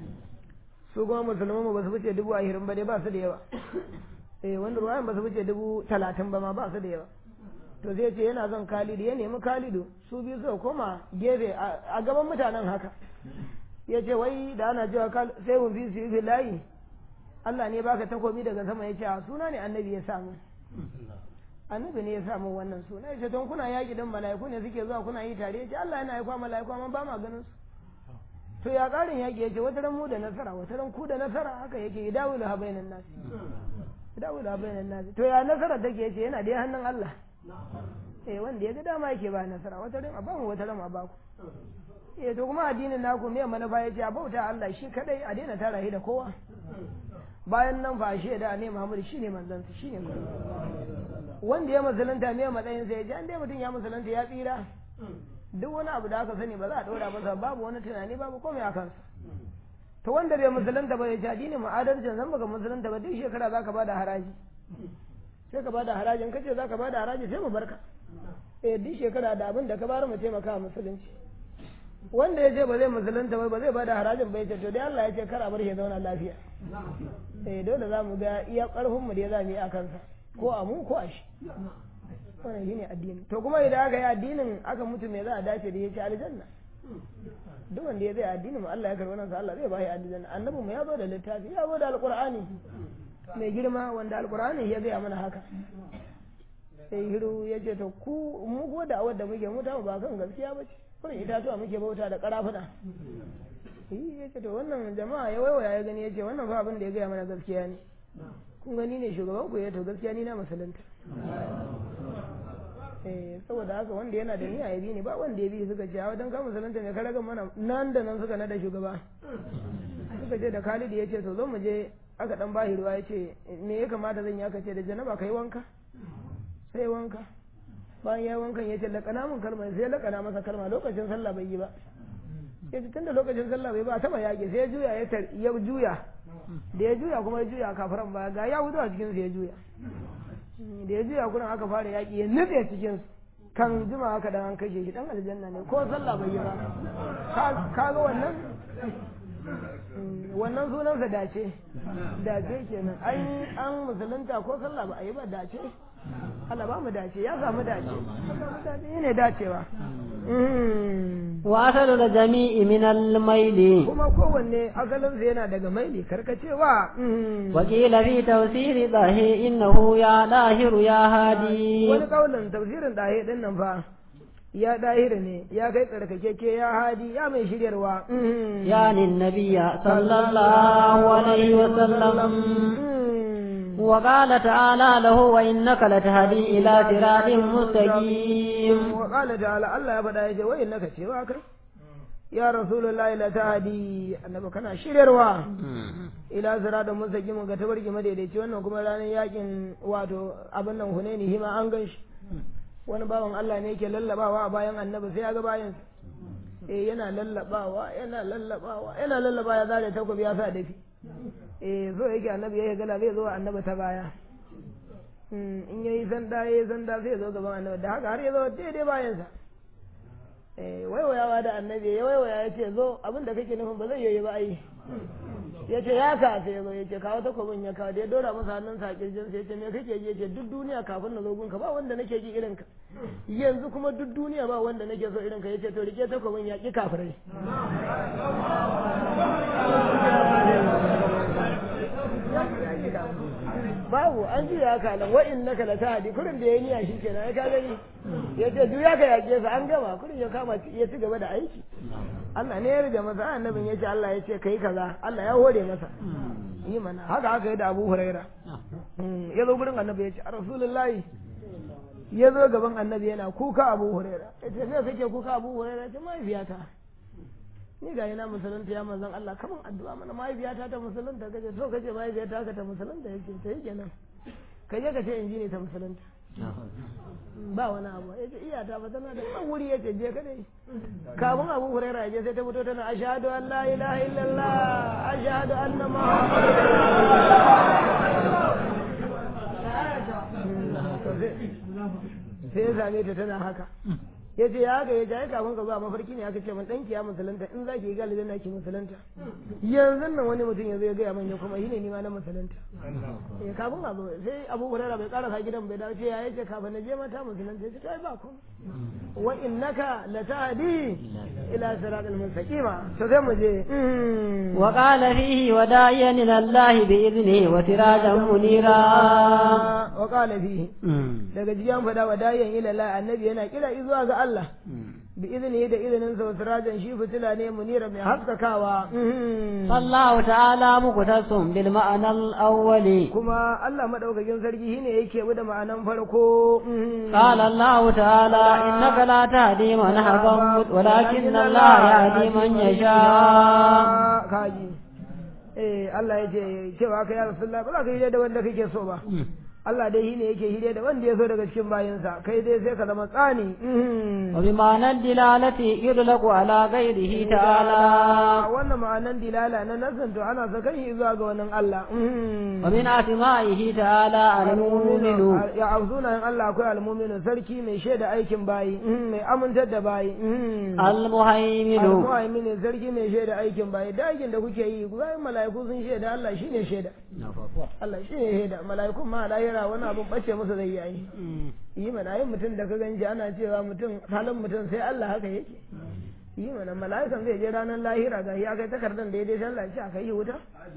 su kuma musulman ba su fice dubu ahirin ba dai ba su da yawa eh wanda ruwayan ba su fice dubu talatin ba ma ba su da yawa to zai ce yana son Khalid ya nemi Khalidu su biyu suka koma gefe a gaban mutanen haka ya ce wai da ana cewa sai mun fi su yi layi Allah ne baka takobi daga sama ya ce a suna ne annabi ya samu annabi ne ya samu wannan suna ya ce don kuna yaƙi don mala'iku ne suke zuwa kuna yi tare ya ce Allah yana aika mala'iku amma ba ma ganin su to ya ƙarin yaƙi ya ce wata ran mu da nasara wata ran ku da nasara haka yake idawu da habainan nasi idawu da habainan nasi to ya nasara take ya ce yana da hannun Allah eh wanda ya ga dama yake ba nasara wata ran a ba mu wata ran a ba ku eh to kuma addinin naku me manufa yace a bauta Allah shi kadai a daina tara shi da kowa bayan nan fa shi da ne Muhammad shine manzon sa shine wanda ya musulunta me matsayin sa yace an dai mutum ya musulunta ya tsira duk wani abu da aka sani ba za a dora masa babu wani tunani babu komai a kansa to wanda bai musulunta ba yace addinin mu adalcin zan baka musulunta ba duk shekara zaka bada haraji sai ka bada harajin kace zaka bada haraji sai mu barka eh duk shekara da abin da ka bar mu taimaka musulunci wanda ya ce ba zai musulunta ba ba zai bada harajin ba ya ce to dai Allah ya ce kar a bar shi zauna lafiya eh dole za mu ga iya karfin mu da za mu yi a kansa ko a mu ko a shi wannan shine addini to kuma idan aka yi addinin aka mutu me za a dace da yace aljanna duk wanda ya zai addini mu Allah ya karɓi nan sa Allah zai bashi aljanna annabi mu ya zo da littafi ya zo da alqur'ani mai girma wanda alqur'ani ya zai mana haka sai hiru ya ce to ku mu ko da awar da muke mu ta ba kan gaskiya ba ce kurin itatuwa muke bauta da karafuna ya ce to wannan jama'a ya waiwaya ya gani ya ce wannan fa abin da ya gaya mana gaskiya ne kun gani ne shugaban ku ya to gaskiya ni na musulunta eh saboda haka wanda yana da niyya ya bi ne ba wanda ya bi suka ce a wajen ka musulunta ne ka raga mana nan da nan suka nada shugaba suka ce da Khalid ya ce to zo mu je aka dan bashi ruwa ya ce me ya kamata zan yi aka ce da janaba kai wanka sai wanka bayan ya wankan ya ce laƙana mun kalma sai laƙana masa kalma lokacin sallah bai yi ba ya ce tunda lokacin sallah bai ba taba yaƙi sai ya juya ya juya da ya juya kuma ya juya kafaran baya ga ya wuzu a cikin ya juya da ya juya kuran aka fara yaƙi ya nutse cikin kan jima haka dan an kashe shi dan aljanna ne ko sallah bai yi ba ka ga wannan wannan sunansa dace dace kenan an an musulunta ko sallah ba a yi ba dace Allah ba mu dace ya samu dace ne dacewa wa asalu da jami'i min al-maili kuma kowanne asalin sa yana daga maili karkacewa wa qila fi tafsiri dahi innahu ya dahiru ya hadi wani kaulin tafsirin dahi din nan fa ya dahiru ne ya kai tsarkakeke ya hadi ya mai shiryarwa yani nabiyya sallallahu alaihi wa sallam وقال تعالى له وإنك لتهدي إلى صراط مستقيم وقال تعالى الله يبدا يجي وإنك شواك يا رسول الله لتهدي أنك كان شرروا إلى صراط مستقيم ga tabarki madaidaici wannan kuma ranar yakin wato abin nan Hunaini hima an gan shi wani bawan Allah ne yake lallabawa a bayan annabi sai ya ga bayan eh yana lallabawa yana lallabawa yana lallabawa ya zare takobi ya sa dafi eh zo yake annabi ya gala zai zo annabi ta baya in yayi sanda yayi sanda zai zo gaban annabi da haka har ya zo daidai bayan sa eh waiwayawa da annabi ya waiwaya ya ce zo abin da kake nufin ba zai yi ba ai ya ce ya ka sai zo ya ce kawo takobin ya kawo da ya dora masa hannun sa a kirjin sa ya ce me kake ji ya ce duk duniya kafin na zo gunka ba wanda nake ji irin ka yanzu kuma duk duniya ba wanda nake so irin ka ya ce to rike takobin ya ki kafirai babu an ji ya kalan wa innaka la tahdi kurin da yayi niyya shi kenan ai ka gani yace duk ya ka yake sa an gama kurin ya kama ya ci gaba da aiki Allah ne ya rige masa annabin yace Allah yace kai kaza Allah ya hore masa yi mana haka haka yi da Abu Huraira ya zo gurin annabi yace Rasulullahi ya zo gaban annabi yana kuka Abu Huraira yace me kake kuka Abu Huraira ce mahaifiyata ni ga yana musulunta ya manzon Allah kaman addu'a mana mahaifiyata ta musulunta kace so kace mahaifiyata ka ta musulunta yake sai kenan ka je ka ce in ji ne ta musulunta ba wani abu yace iyata ba tana da ɗan wuri yace je ka dai kafin Abu Hurairah je sai ta fito tana ashhadu an la ilaha illallah ashhadu anna muhammadan sai ya same ta tana haka ya ce ya haka ya ce ai kafin ka zuwa mafarki ne aka ce man ɗanki ya musulunta in za ki yi galibin na ki musulunta yanzu nan wani mutum ya zo ya gaya man ya kuma yi ne nima na musulunta ya kafin a zo sai abu hurara bai karasa gidan bai dawo ce ya yace kafin na je mata musulunta ya ce ai ba ku wa innaka latahdi ila siratal mustaqima to sai mu je wa qala fihi wada'iyan ila Allah bi idnihi wa sirajan munira wa qala fihi daga jiyan fada wada'iyan ila Allah annabi yana kira zuwa ga Allah bi izini da izinin sa sirajan shi fitila ne munira mai haskakawa Allah ta'ala muqtasum bil ma'ana al-awwali kuma Allah madaukakin sarki shine yake bi da ma'anan farko qala Allah ta'ala innaka la tahdi man ahbabta walakin Allah yahdi man yasha kaji eh Allah yace cewa kai ya Rasulullah ba za ka yi da wanda kake so ba Allah dai shine yake hire da wanda ya so daga cikin bayinsa kai dai sai ka zama tsani wa bi ma'anar dilalati yudlaqu ala ghairihi ta'ala wannan ma'anan dilala na nasan to ana sakan shi zuwa ga wannan Allah wa min asma'ihi ta'ala al-mu'minu ya auzuna in Allah akwai al-mu'minu sarki mai shaida aikin bayi mai amintar da bayi al-muhaiminu al-muhaiminu sarki mai shaida aikin bayi da aikin da kuke yi bayan mala'iku sun shaida Allah shine shaida Allah shine shaida mala'ikun ma la lahira wani abun bace masa zai yi yi mana yin mutum da ka ganji ana cewa mutum halin mutum sai Allah haka yake yi mana mala'ikan zai je ranar lahira ga ya kai takardar da ya dai sallah ce a kai wuta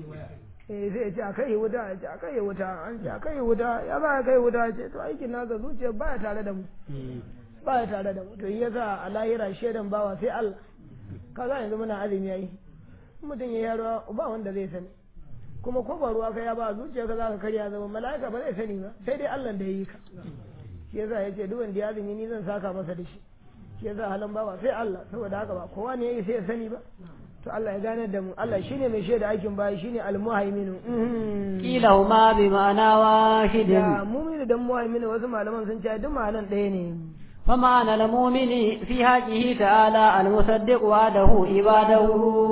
eh sai ya ce a kai wuta ya ce a kai wuta an ce a kai wuta ya ba kai wuta ce to aikin nasa zuciya baya tare da mu baya tare da mu to yasa a lahira shaidan bawa sai Allah kaga yanzu muna azumi yayi mutum ya yaro ba wanda zai sani kuma ko ba ruwa ka ya ba zuciya ka za ka karya zama mala'ika ba zai sani ba sai dai Allah da ya yi ka shi yasa ya ce duk wanda ya azumi ni zan saka masa da shi shi yasa halin bawa sai Allah saboda haka ba kowa ne ya yi sai ya sani ba to Allah ya gane da mu Allah shine mai shaida aikin bayi shine al-muhaiminu kilahuma bi ma'ana wahidin da mu'minu da muhaiminu wasu malaman sun ce duk ma'anan ɗaya ne فمعنى المؤمن في حقه تعالى المصدق وعده عباده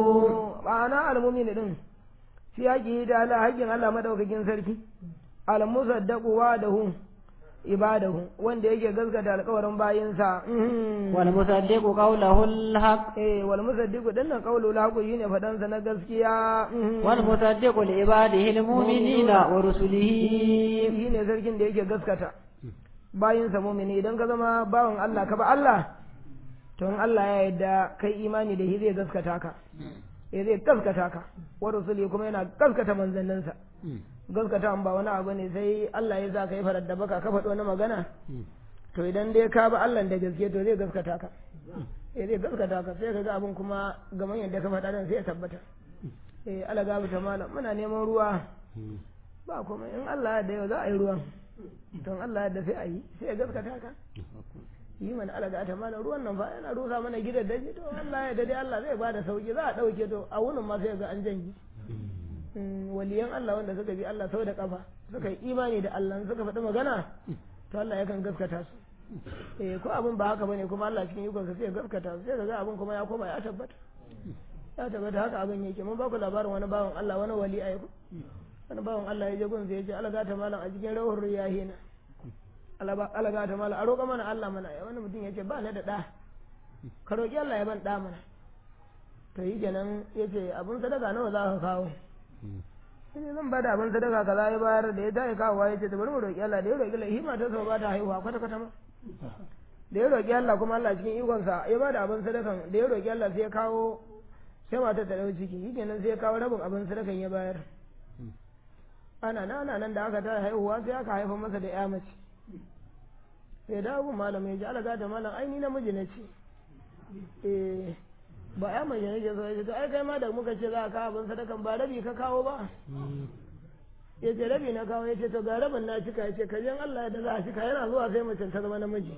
ma'ana al-mu'minu din fi haƙi da Allah haƙin Allah madaukakin sarki al-musaddaqu wa'dahu ibadahu wanda yake gaskata alƙawarin bayinsa wal musaddiqu qawluhu al-haq eh wal musaddiqu dinnan qawlu al-haq shine fadan sa na gaskiya wal musaddiqu li ibadihi al-mu'minina wa rusulihi shine sarkin da yake gaskata bayinsa mu'mini idan ka zama bawan Allah ka ba Allah to in Allah ya yarda kai imani da shi zai gaskata ka eh zai gaskata ka wa rusuli kuma yana gaskata manzanninsa gaskata ba wani abu ne sai Allah ya sa ka yi farar da baka ka faɗi wani magana to idan dai ka ba Allah da gaske to zai gaskata ka eh zai gaskata ka sai ka ga abin kuma gaman yadda ka faɗa dan sai ya tabbata eh Allah gabu ta malam muna neman ruwa ba kuma in Allah ya da yau za a yi ruwan don Allah da sai a yi sai ya gaskata ka yi mana alaga ta mana ruwan nan fa yana rusa mana gidan daji to Allah ya dade Allah zai bada sauki za a dauke to a wunin ma sai ga an janyi waliyan Allah wanda suka bi Allah sau da kafa suka yi imani da Allah suka faɗi magana to Allah yakan gaskata su eh ko abin ba haka bane kuma Allah cikin ikon sai ya gaskata su sai ga abin kuma ya koma ya tabbata ya tabbata haka abin yake mun ba ku labarin wani bawan Allah wani wali ayi wani bawan Allah ya je gun sai ya ce alaga ta malam a cikin rawar riyahina alaga ta malam a roƙa mana Allah mana ya wani mutum ya ce ba na da ɗa ka roƙi Allah ya ban ɗa mana to yi kenan ya ce abin sadaka nawa za ka kawo sai zan bada abin sadaka kaza ya bayar da ya tayi kawowa ya ce ta bari mu roƙi Allah da ya roƙi Allah hima ta sau ba ta haihuwa kwata kwata ma da ya roƙi Allah kuma Allah cikin ikonsa ya bada abin sadakan da ya roƙi Allah sai ya kawo sai matar ta ɗau ciki yi kenan sai ya kawo rabin abin sadakan ya bayar ana nan ana nan da aka ta haihuwa sai aka haifa masa da ya mace sai da abu malam ya ji alaga da malam ai ni namiji na ce eh ba ya mace ne ke so ya ce to ai kai ma da muka ce za ka abin sadakan ba rabi ka kawo ba ya ce rabi na kawo ya ce to ga rabin na cika ya ce ka jan Allah da za a cika yana zuwa sai mace ta zama namiji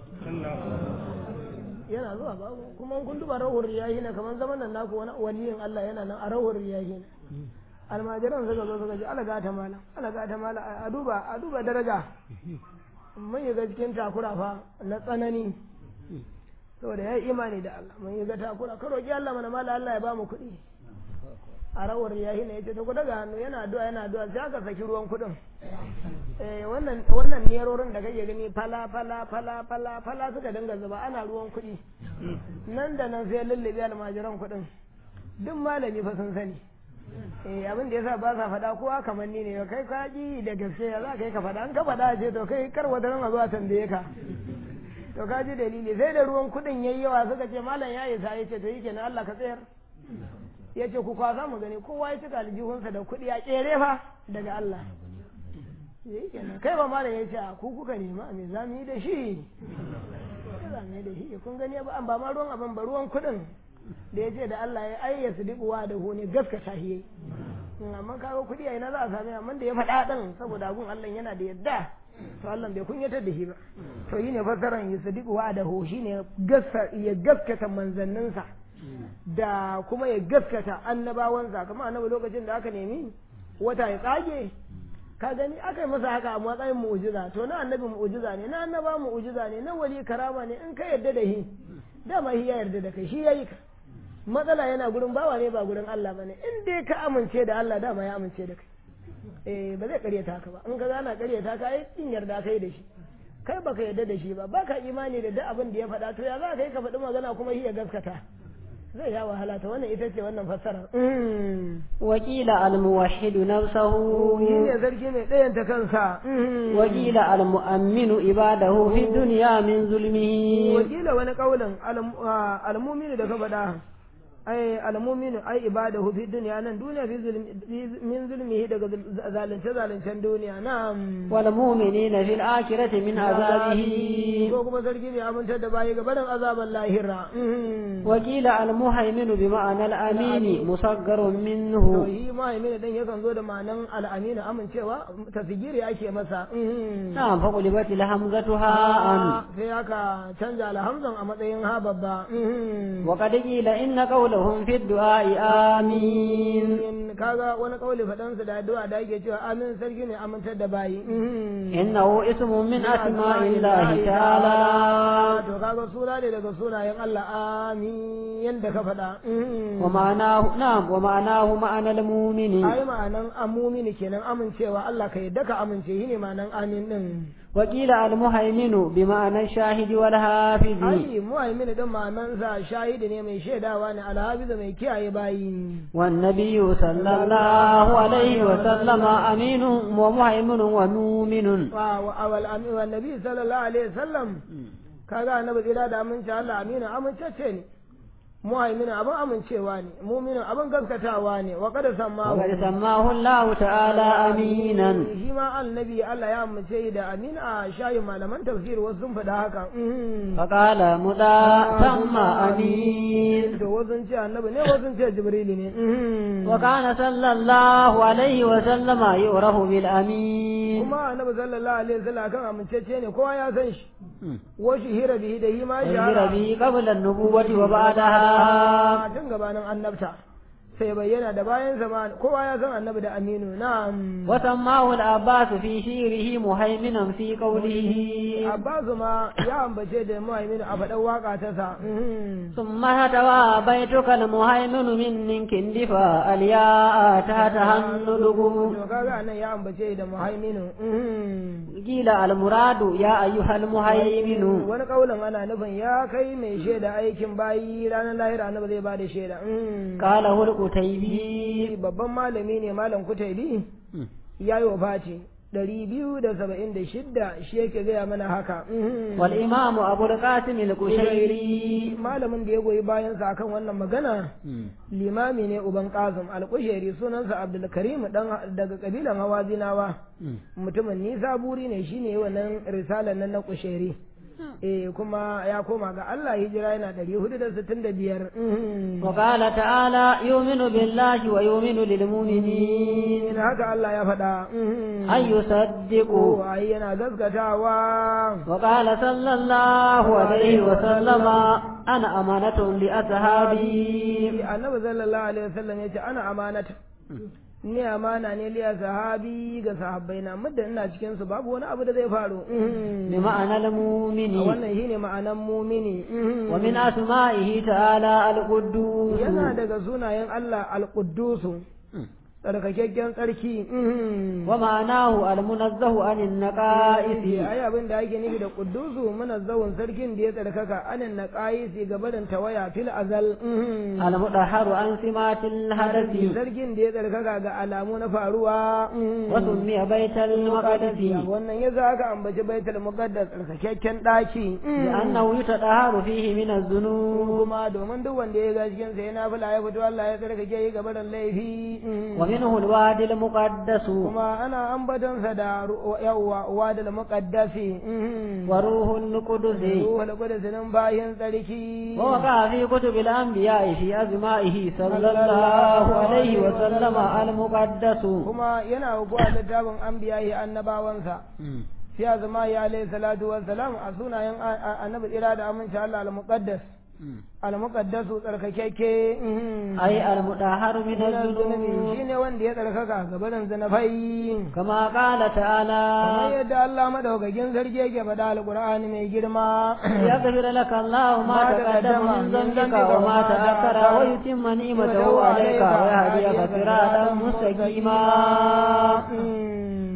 yana zuwa babu kuma kun duba rawar riyahi na kamar zaman nan naku wani waliyin Allah yana nan a rawar riyahi na almajiran suka zo suka ce alaga ta mala alaga ta mala a duba a duba daraja mun yi ga cikin takura fa na tsanani saboda ya yi imani da Allah mun yi ga takura ka roƙi Allah mana mala Allah ya ba mu kuɗi a rawar yahi ne yace to ku daga hannu yana addu'a yana addu'a sai aka saki ruwan kuɗin eh wannan wannan nerorin da kake gani fala fala fala fala fala suka dinga zuba ana ruwan kuɗi nan da nan sai lullube almajiran kuɗin duk malami fa sun sani eh abin da yasa ba sa faɗa kowa kamar ni ne kai ka ji da gaske ya za ka yi ka faɗa an ka faɗa ce to kai kar wata ran a zuwa tambaye ka to ka ji dalili sai da ruwan kuɗin yayi yawa suka ce malam ya isa ya ce to yi kenan Allah ka tsayar ya ce ku kwasa mu gani kowa ya cika aljihunsa da kuɗi a ƙere fa daga Allah yi kenan kai ba malam ya ce a ku kuka nema me za mu yi da shi za mu yi da shi kun gani ba ba ma ruwan abin ba ruwan kuɗin da ya ce da Allah ya ayya su dibuwa da hone gaskata shi yayi amma kaga kuɗi a ina za a sami amma da ya faɗa ɗin saboda abun Allah yana da yadda to Allah bai kunyatar da shi ba to yi ne fassaran ya su dibuwa da ho shi ne ya gaskata manzanninsa da kuma ya gaskata annabawansa kamar annabi lokacin da aka nemi wata ya tsage ka gani aka yi masa haka a matsayin mu'jiza to na annabi mu'jiza ne na annaba mu'jiza ne na wali karama ne in ka yarda da shi dama shi ya yarda da kai shi yayi ka matsala yana gurin bawa ne ba gurin Allah bane in dai ka amince da Allah dama ya amince da kai eh ba zai karyata ka ba in ka gana karyata ka ai in yarda kai da shi kai baka yarda da shi ba baka imani da duk abin da ya faɗa to ya za ka yi ka faɗi magana kuma shi ya gaskata zai ya wahala ta wannan ita ce wannan fassara وقيل الموحد نفسه shi ne sarki mai ɗayanta kansa وقيل المؤمن عباده في الدنيا من ظلمه wakila wani kaulin almuminu da ka faɗa ai almuminu ai ibadahu fi duniya nan duniya fi zulmi min zulmihi daga zalunce zalincen duniya na'am والمؤمنين في الآخرة من عذابه ko kuma sarki mai amintar da bayi ga barin azaban lahira وقيل المهيمن بمعنى الأمين مصغر to منه shi mahaimin dan yakan zo da ma'anan al'aminu amincewa tasgiri ake masa نعم فقلبت الهمزة هاء sai aka canja alhamzan a matsayin ha babba وقد قيل إن قولهم في الدعاء آمين in kaga wani kauli faɗansa da addu'a da yake cewa amin sarki ne amintar da bayi إنه اسم من أسماء الله تعالى to kaga suna ne daga sunayen Allah amin yanda ka faɗa ومعناه نعم ومعناه معنى المؤمن ai ma'anan amumini kenan amincewa Allah ka yadda ka amince shi ne ma'anan amin din وقيل المهيمن بمعنى الشاهد والحافظ ai mu'min din ma'anan sa shahidi ne mai shaidawa ne alhafiz mai kiyaye bayi والنبي صلى الله عليه وسلم أمين ومهيمن ومؤمن wa wa awal amin wa nabi sallallahu alaihi wasallam kaga annabi tsira da amince Allah aminu amincacce ne muhaimin abin amincewa ne muminin abin gaskatawa ne wa kada samma وقد سماه الله تعالى أمينا shi ma annabi Allah ya amince da amin a shayin malaman tafsir wasu sun faɗa haka فقال مدى ثم أمين to wasu sun ce annabi ne wasu sun ce jibrili ne وكان صلى الله عليه وسلم يعرف بالأمين kuma annabi sallallahu alaihi wasallam kan amincece ne kowa ya san shi wa hira bihi da hima أجر shahara به قبل النبوة وبعدها tun gabanin annabta sai bayyana da bayan zama kowa ya san annabi da aminu na'am وسماه العباس في شيره مهيمنا في قوله Abbasu ma ya ambace da muhaimin a faɗan waka ta sa ثم هتوى بيتك المهيمن من كندفا الياء تحتها الندب to kaga nan ya ambace da muhaiminu قيل المراد يا أيها المهيمن wani kaulin ana nufin ya kai mai shaida aikin bayi ranar lahira annabi zai bada shaida قاله القتيبي babban malami ne malam kutaibi ya yi wa fati ɗari biyu da saba'in da shidda shi yake gaya mana haka والإمام أبو القاسم القشيري malamin da ya goyi bayansa akan wannan magana limami ne uban kazum alƙusheri sunansa abdulkarim dan daga kabilan hawazinawa mutumin nisa buri ne shine wannan risalar nan na kusheri eh kuma ya koma ga Allah hijira yana 465 وقال تعالى يؤمن بالله ويؤمن للمؤمنين in haka Allah ya faɗa أن يصدقوا ko ai yana gaskatawa وقال صلى الله عليه وسلم أنا أمانة لأصحابي annabi sallallahu alaihi wasallam yace ana amanata ni amana ne liya sahabi ga sahabbai na muddin ina cikin su babu wani abu da zai faru بمعنى المؤمن wannan shine ma'anan mumini ومن أسمائه تعالى القدوس yana daga sunayen Allah al-Quddusu tsarkakakken tsarki ومعناه المنزه عن النقائص ai abin da ake nufi da Quddusu munazzahun sarkin da ya tsarkaka anan naqaisi gabarin tawaya fil azal المطهر عن سمات الحدث sarkin da ya tsarkaka ga alamu na faruwa وسمي بيت المقدس wannan ya za ka ambaci baitul muqaddas tsarkakakken daki لأنه يتطهر فيه من الذنوب kuma domin duk wanda ya ga cikin sa yana fula ya fito Allah ya tsarkake yi gabarin laifi ومنه الوادي المقدس kuma ana ambatonsa da ru- yawwa wadal muqaddasi وروح القدس ruhul qudus nan bayin tsarki ووقع في كتب الأنبياء في أسمائه صلى الله عليه وسلم المقدس kuma yana hukuwa littafin anbiya'i annabawansa fi azma ya alayhi salatu wassalam a sunayen a- a- annabi tsira da aminci Allah al-muqaddas al-muqaddasu tsarkakeke أي المطهر من zunubi الذنوب shine wanda ya tsarkaka gabarin zunufai كما قال kamar تعالى yadda Allah madaukakin sarki yake faɗa alqur'ani mai girma يغفر لك الله ما تقدم من ذنبك وما تأخر ويتم نعمته عليك ويهديك صراطا مستقيما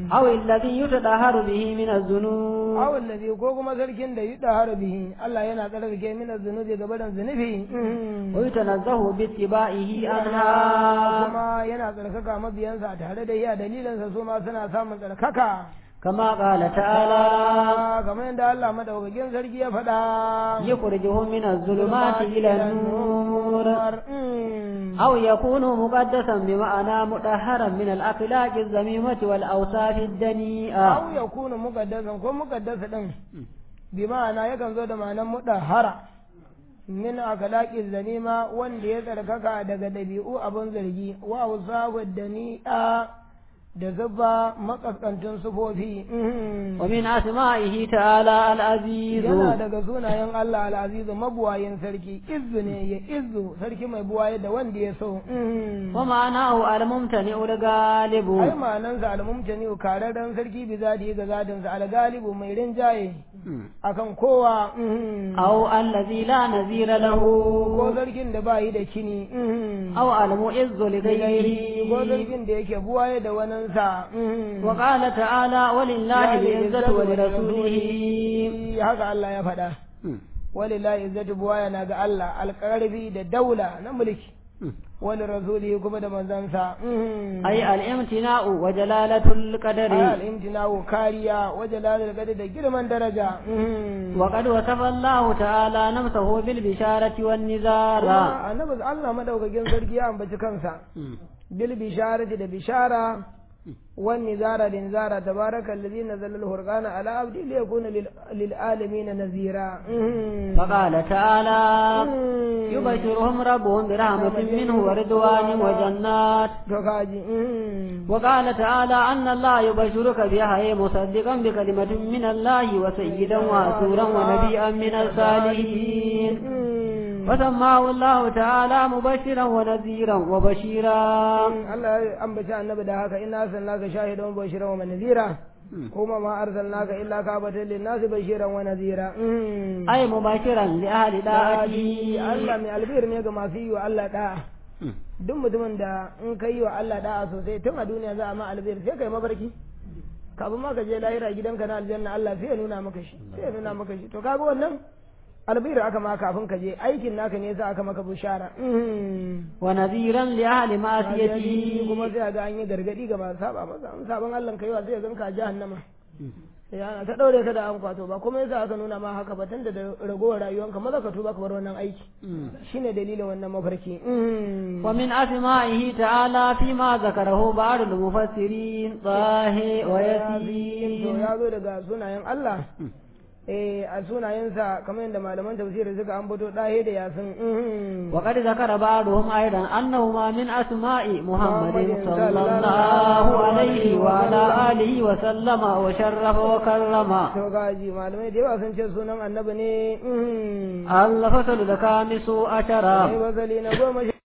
أو الذي يتطهر به من الذنوب aw allazi ko kuma sarkin da yuda harbihi Allah yana tsarkake min zunubi ga barin zunubi ويتنزه باتباعه عنها kuma yana tsarkaka mabiyansa tare da iya dalilinsa su ma suna samun tsarkaka كما قال تعالى kamar yadda Allah madaukakin sarki ya faɗa يخرجهم من الظلمات إلى النور Mm. أو يكون مقدسا بمعنى مطهرا من الأخلاق الذميمة والأوصاف الدنيئة aw yakunu muqaddasan ko muqaddasa din bi ma'ana yakan zo da ma'anar mudahara min akhlaqi zanima wanda ya tsarkaka daga dabi'u abun zargi wa usahu dani'a da zuba makaskantun sufofi Mhm. ومن أسمائه تعالى العزيز yana daga sunayen Allah al'azizu mabuwayin sarki izzu ne ya izzu sarki mai buwaye da wanda ya so Mhm. ومعناه الممتنع ai الغالب ma'anansa al-mumtani kararren sarki bi zadi ga zatinsa al-galibu mai rinjaye akan kowa mhm. أو الذي لا نذير له ko zargin da ba yi da kini mhm. أو المعز ko لغيره zargin da yake buwaye da waninsa mhm. وقال تعالى ولله العزة ولرسوله haka Allah ya faɗa walillahi izzatu buwaya na ga Allah alƙarfi da daula na mulki wani rasuli kuma da manzansa mhm. أي الامتناع وجلالة القدر al'imtinawo kariya wajen lalata gadi da girman daraja mhm. وقد وصف الله تعالى نفسه بالبشارة والنذارة kuma annabi Allah madaukakin sarki ya ambaci kansa bil bisharati da bishara wan nizara da nizara tabaraka alladhi nazzala al-furqana ala abdi li yakuna lil- lil alamin nazira فقال تعالى يبشرهم ربهم برحمة منه ورضوان وجنات to kaji وقال تعالى أن الله يبشرك بيحيى مصدقا بكلمة من الله وسيدا وحسورا ونبيا من الصالحين وسماه الله تعالى مبشرا ونذيرا وبشيرا Allah ya ambaci annabi da haka inna arsalnaka shahidan wa bashiran wa nadhira kuma ma arsalnaka illa kafatan lin nasi bashiran wa nadhira أي مبشرا لأهل Daɗi داعته Allah mai albir ne ga masu yi wa Allah da'a. Duk mutumin da in ka yi wa Allah da'a sosai tun a duniya za a ma albir sai ka yi mafarki. Kafin ma ka je lahira gidanka na aljanna Allah sai ya nuna maka shi. Sai ya nuna maka shi. To kaga wannan albir aka ma kafin ka je aikin naka ne sa aka maka bushara. ونذيرا لأهل معصيته kuma sai ga an yi gargadi ga masu saba masa. In saban Allah ka yi wa sai ya ganka a jahannama. ya ana ta daure ka da an kwato ba kuma yasa aka nuna ma haka ba tunda da ragowar rayuwanka maza ka tuba ka bar wannan aiki shine dalilin wannan mafarki ومن أسمائه تعالى فيما ذكره بعض المفسرين طه to وياسين ya zo daga sunayen Allah eh a sunayensa kamar yadda malaman tafsiri suka ambato dahe da yasin وقد ذكر بعضهم أيضا أنهما من أسماء محمد محمد صلى صلى الله الله عليه عليه وعلى وسلم. آله وسلم وشرف وكرم to gaji malamai da yawa sun ce sunan annabi ne الفصل الخامس عشر sai wasali na goma sha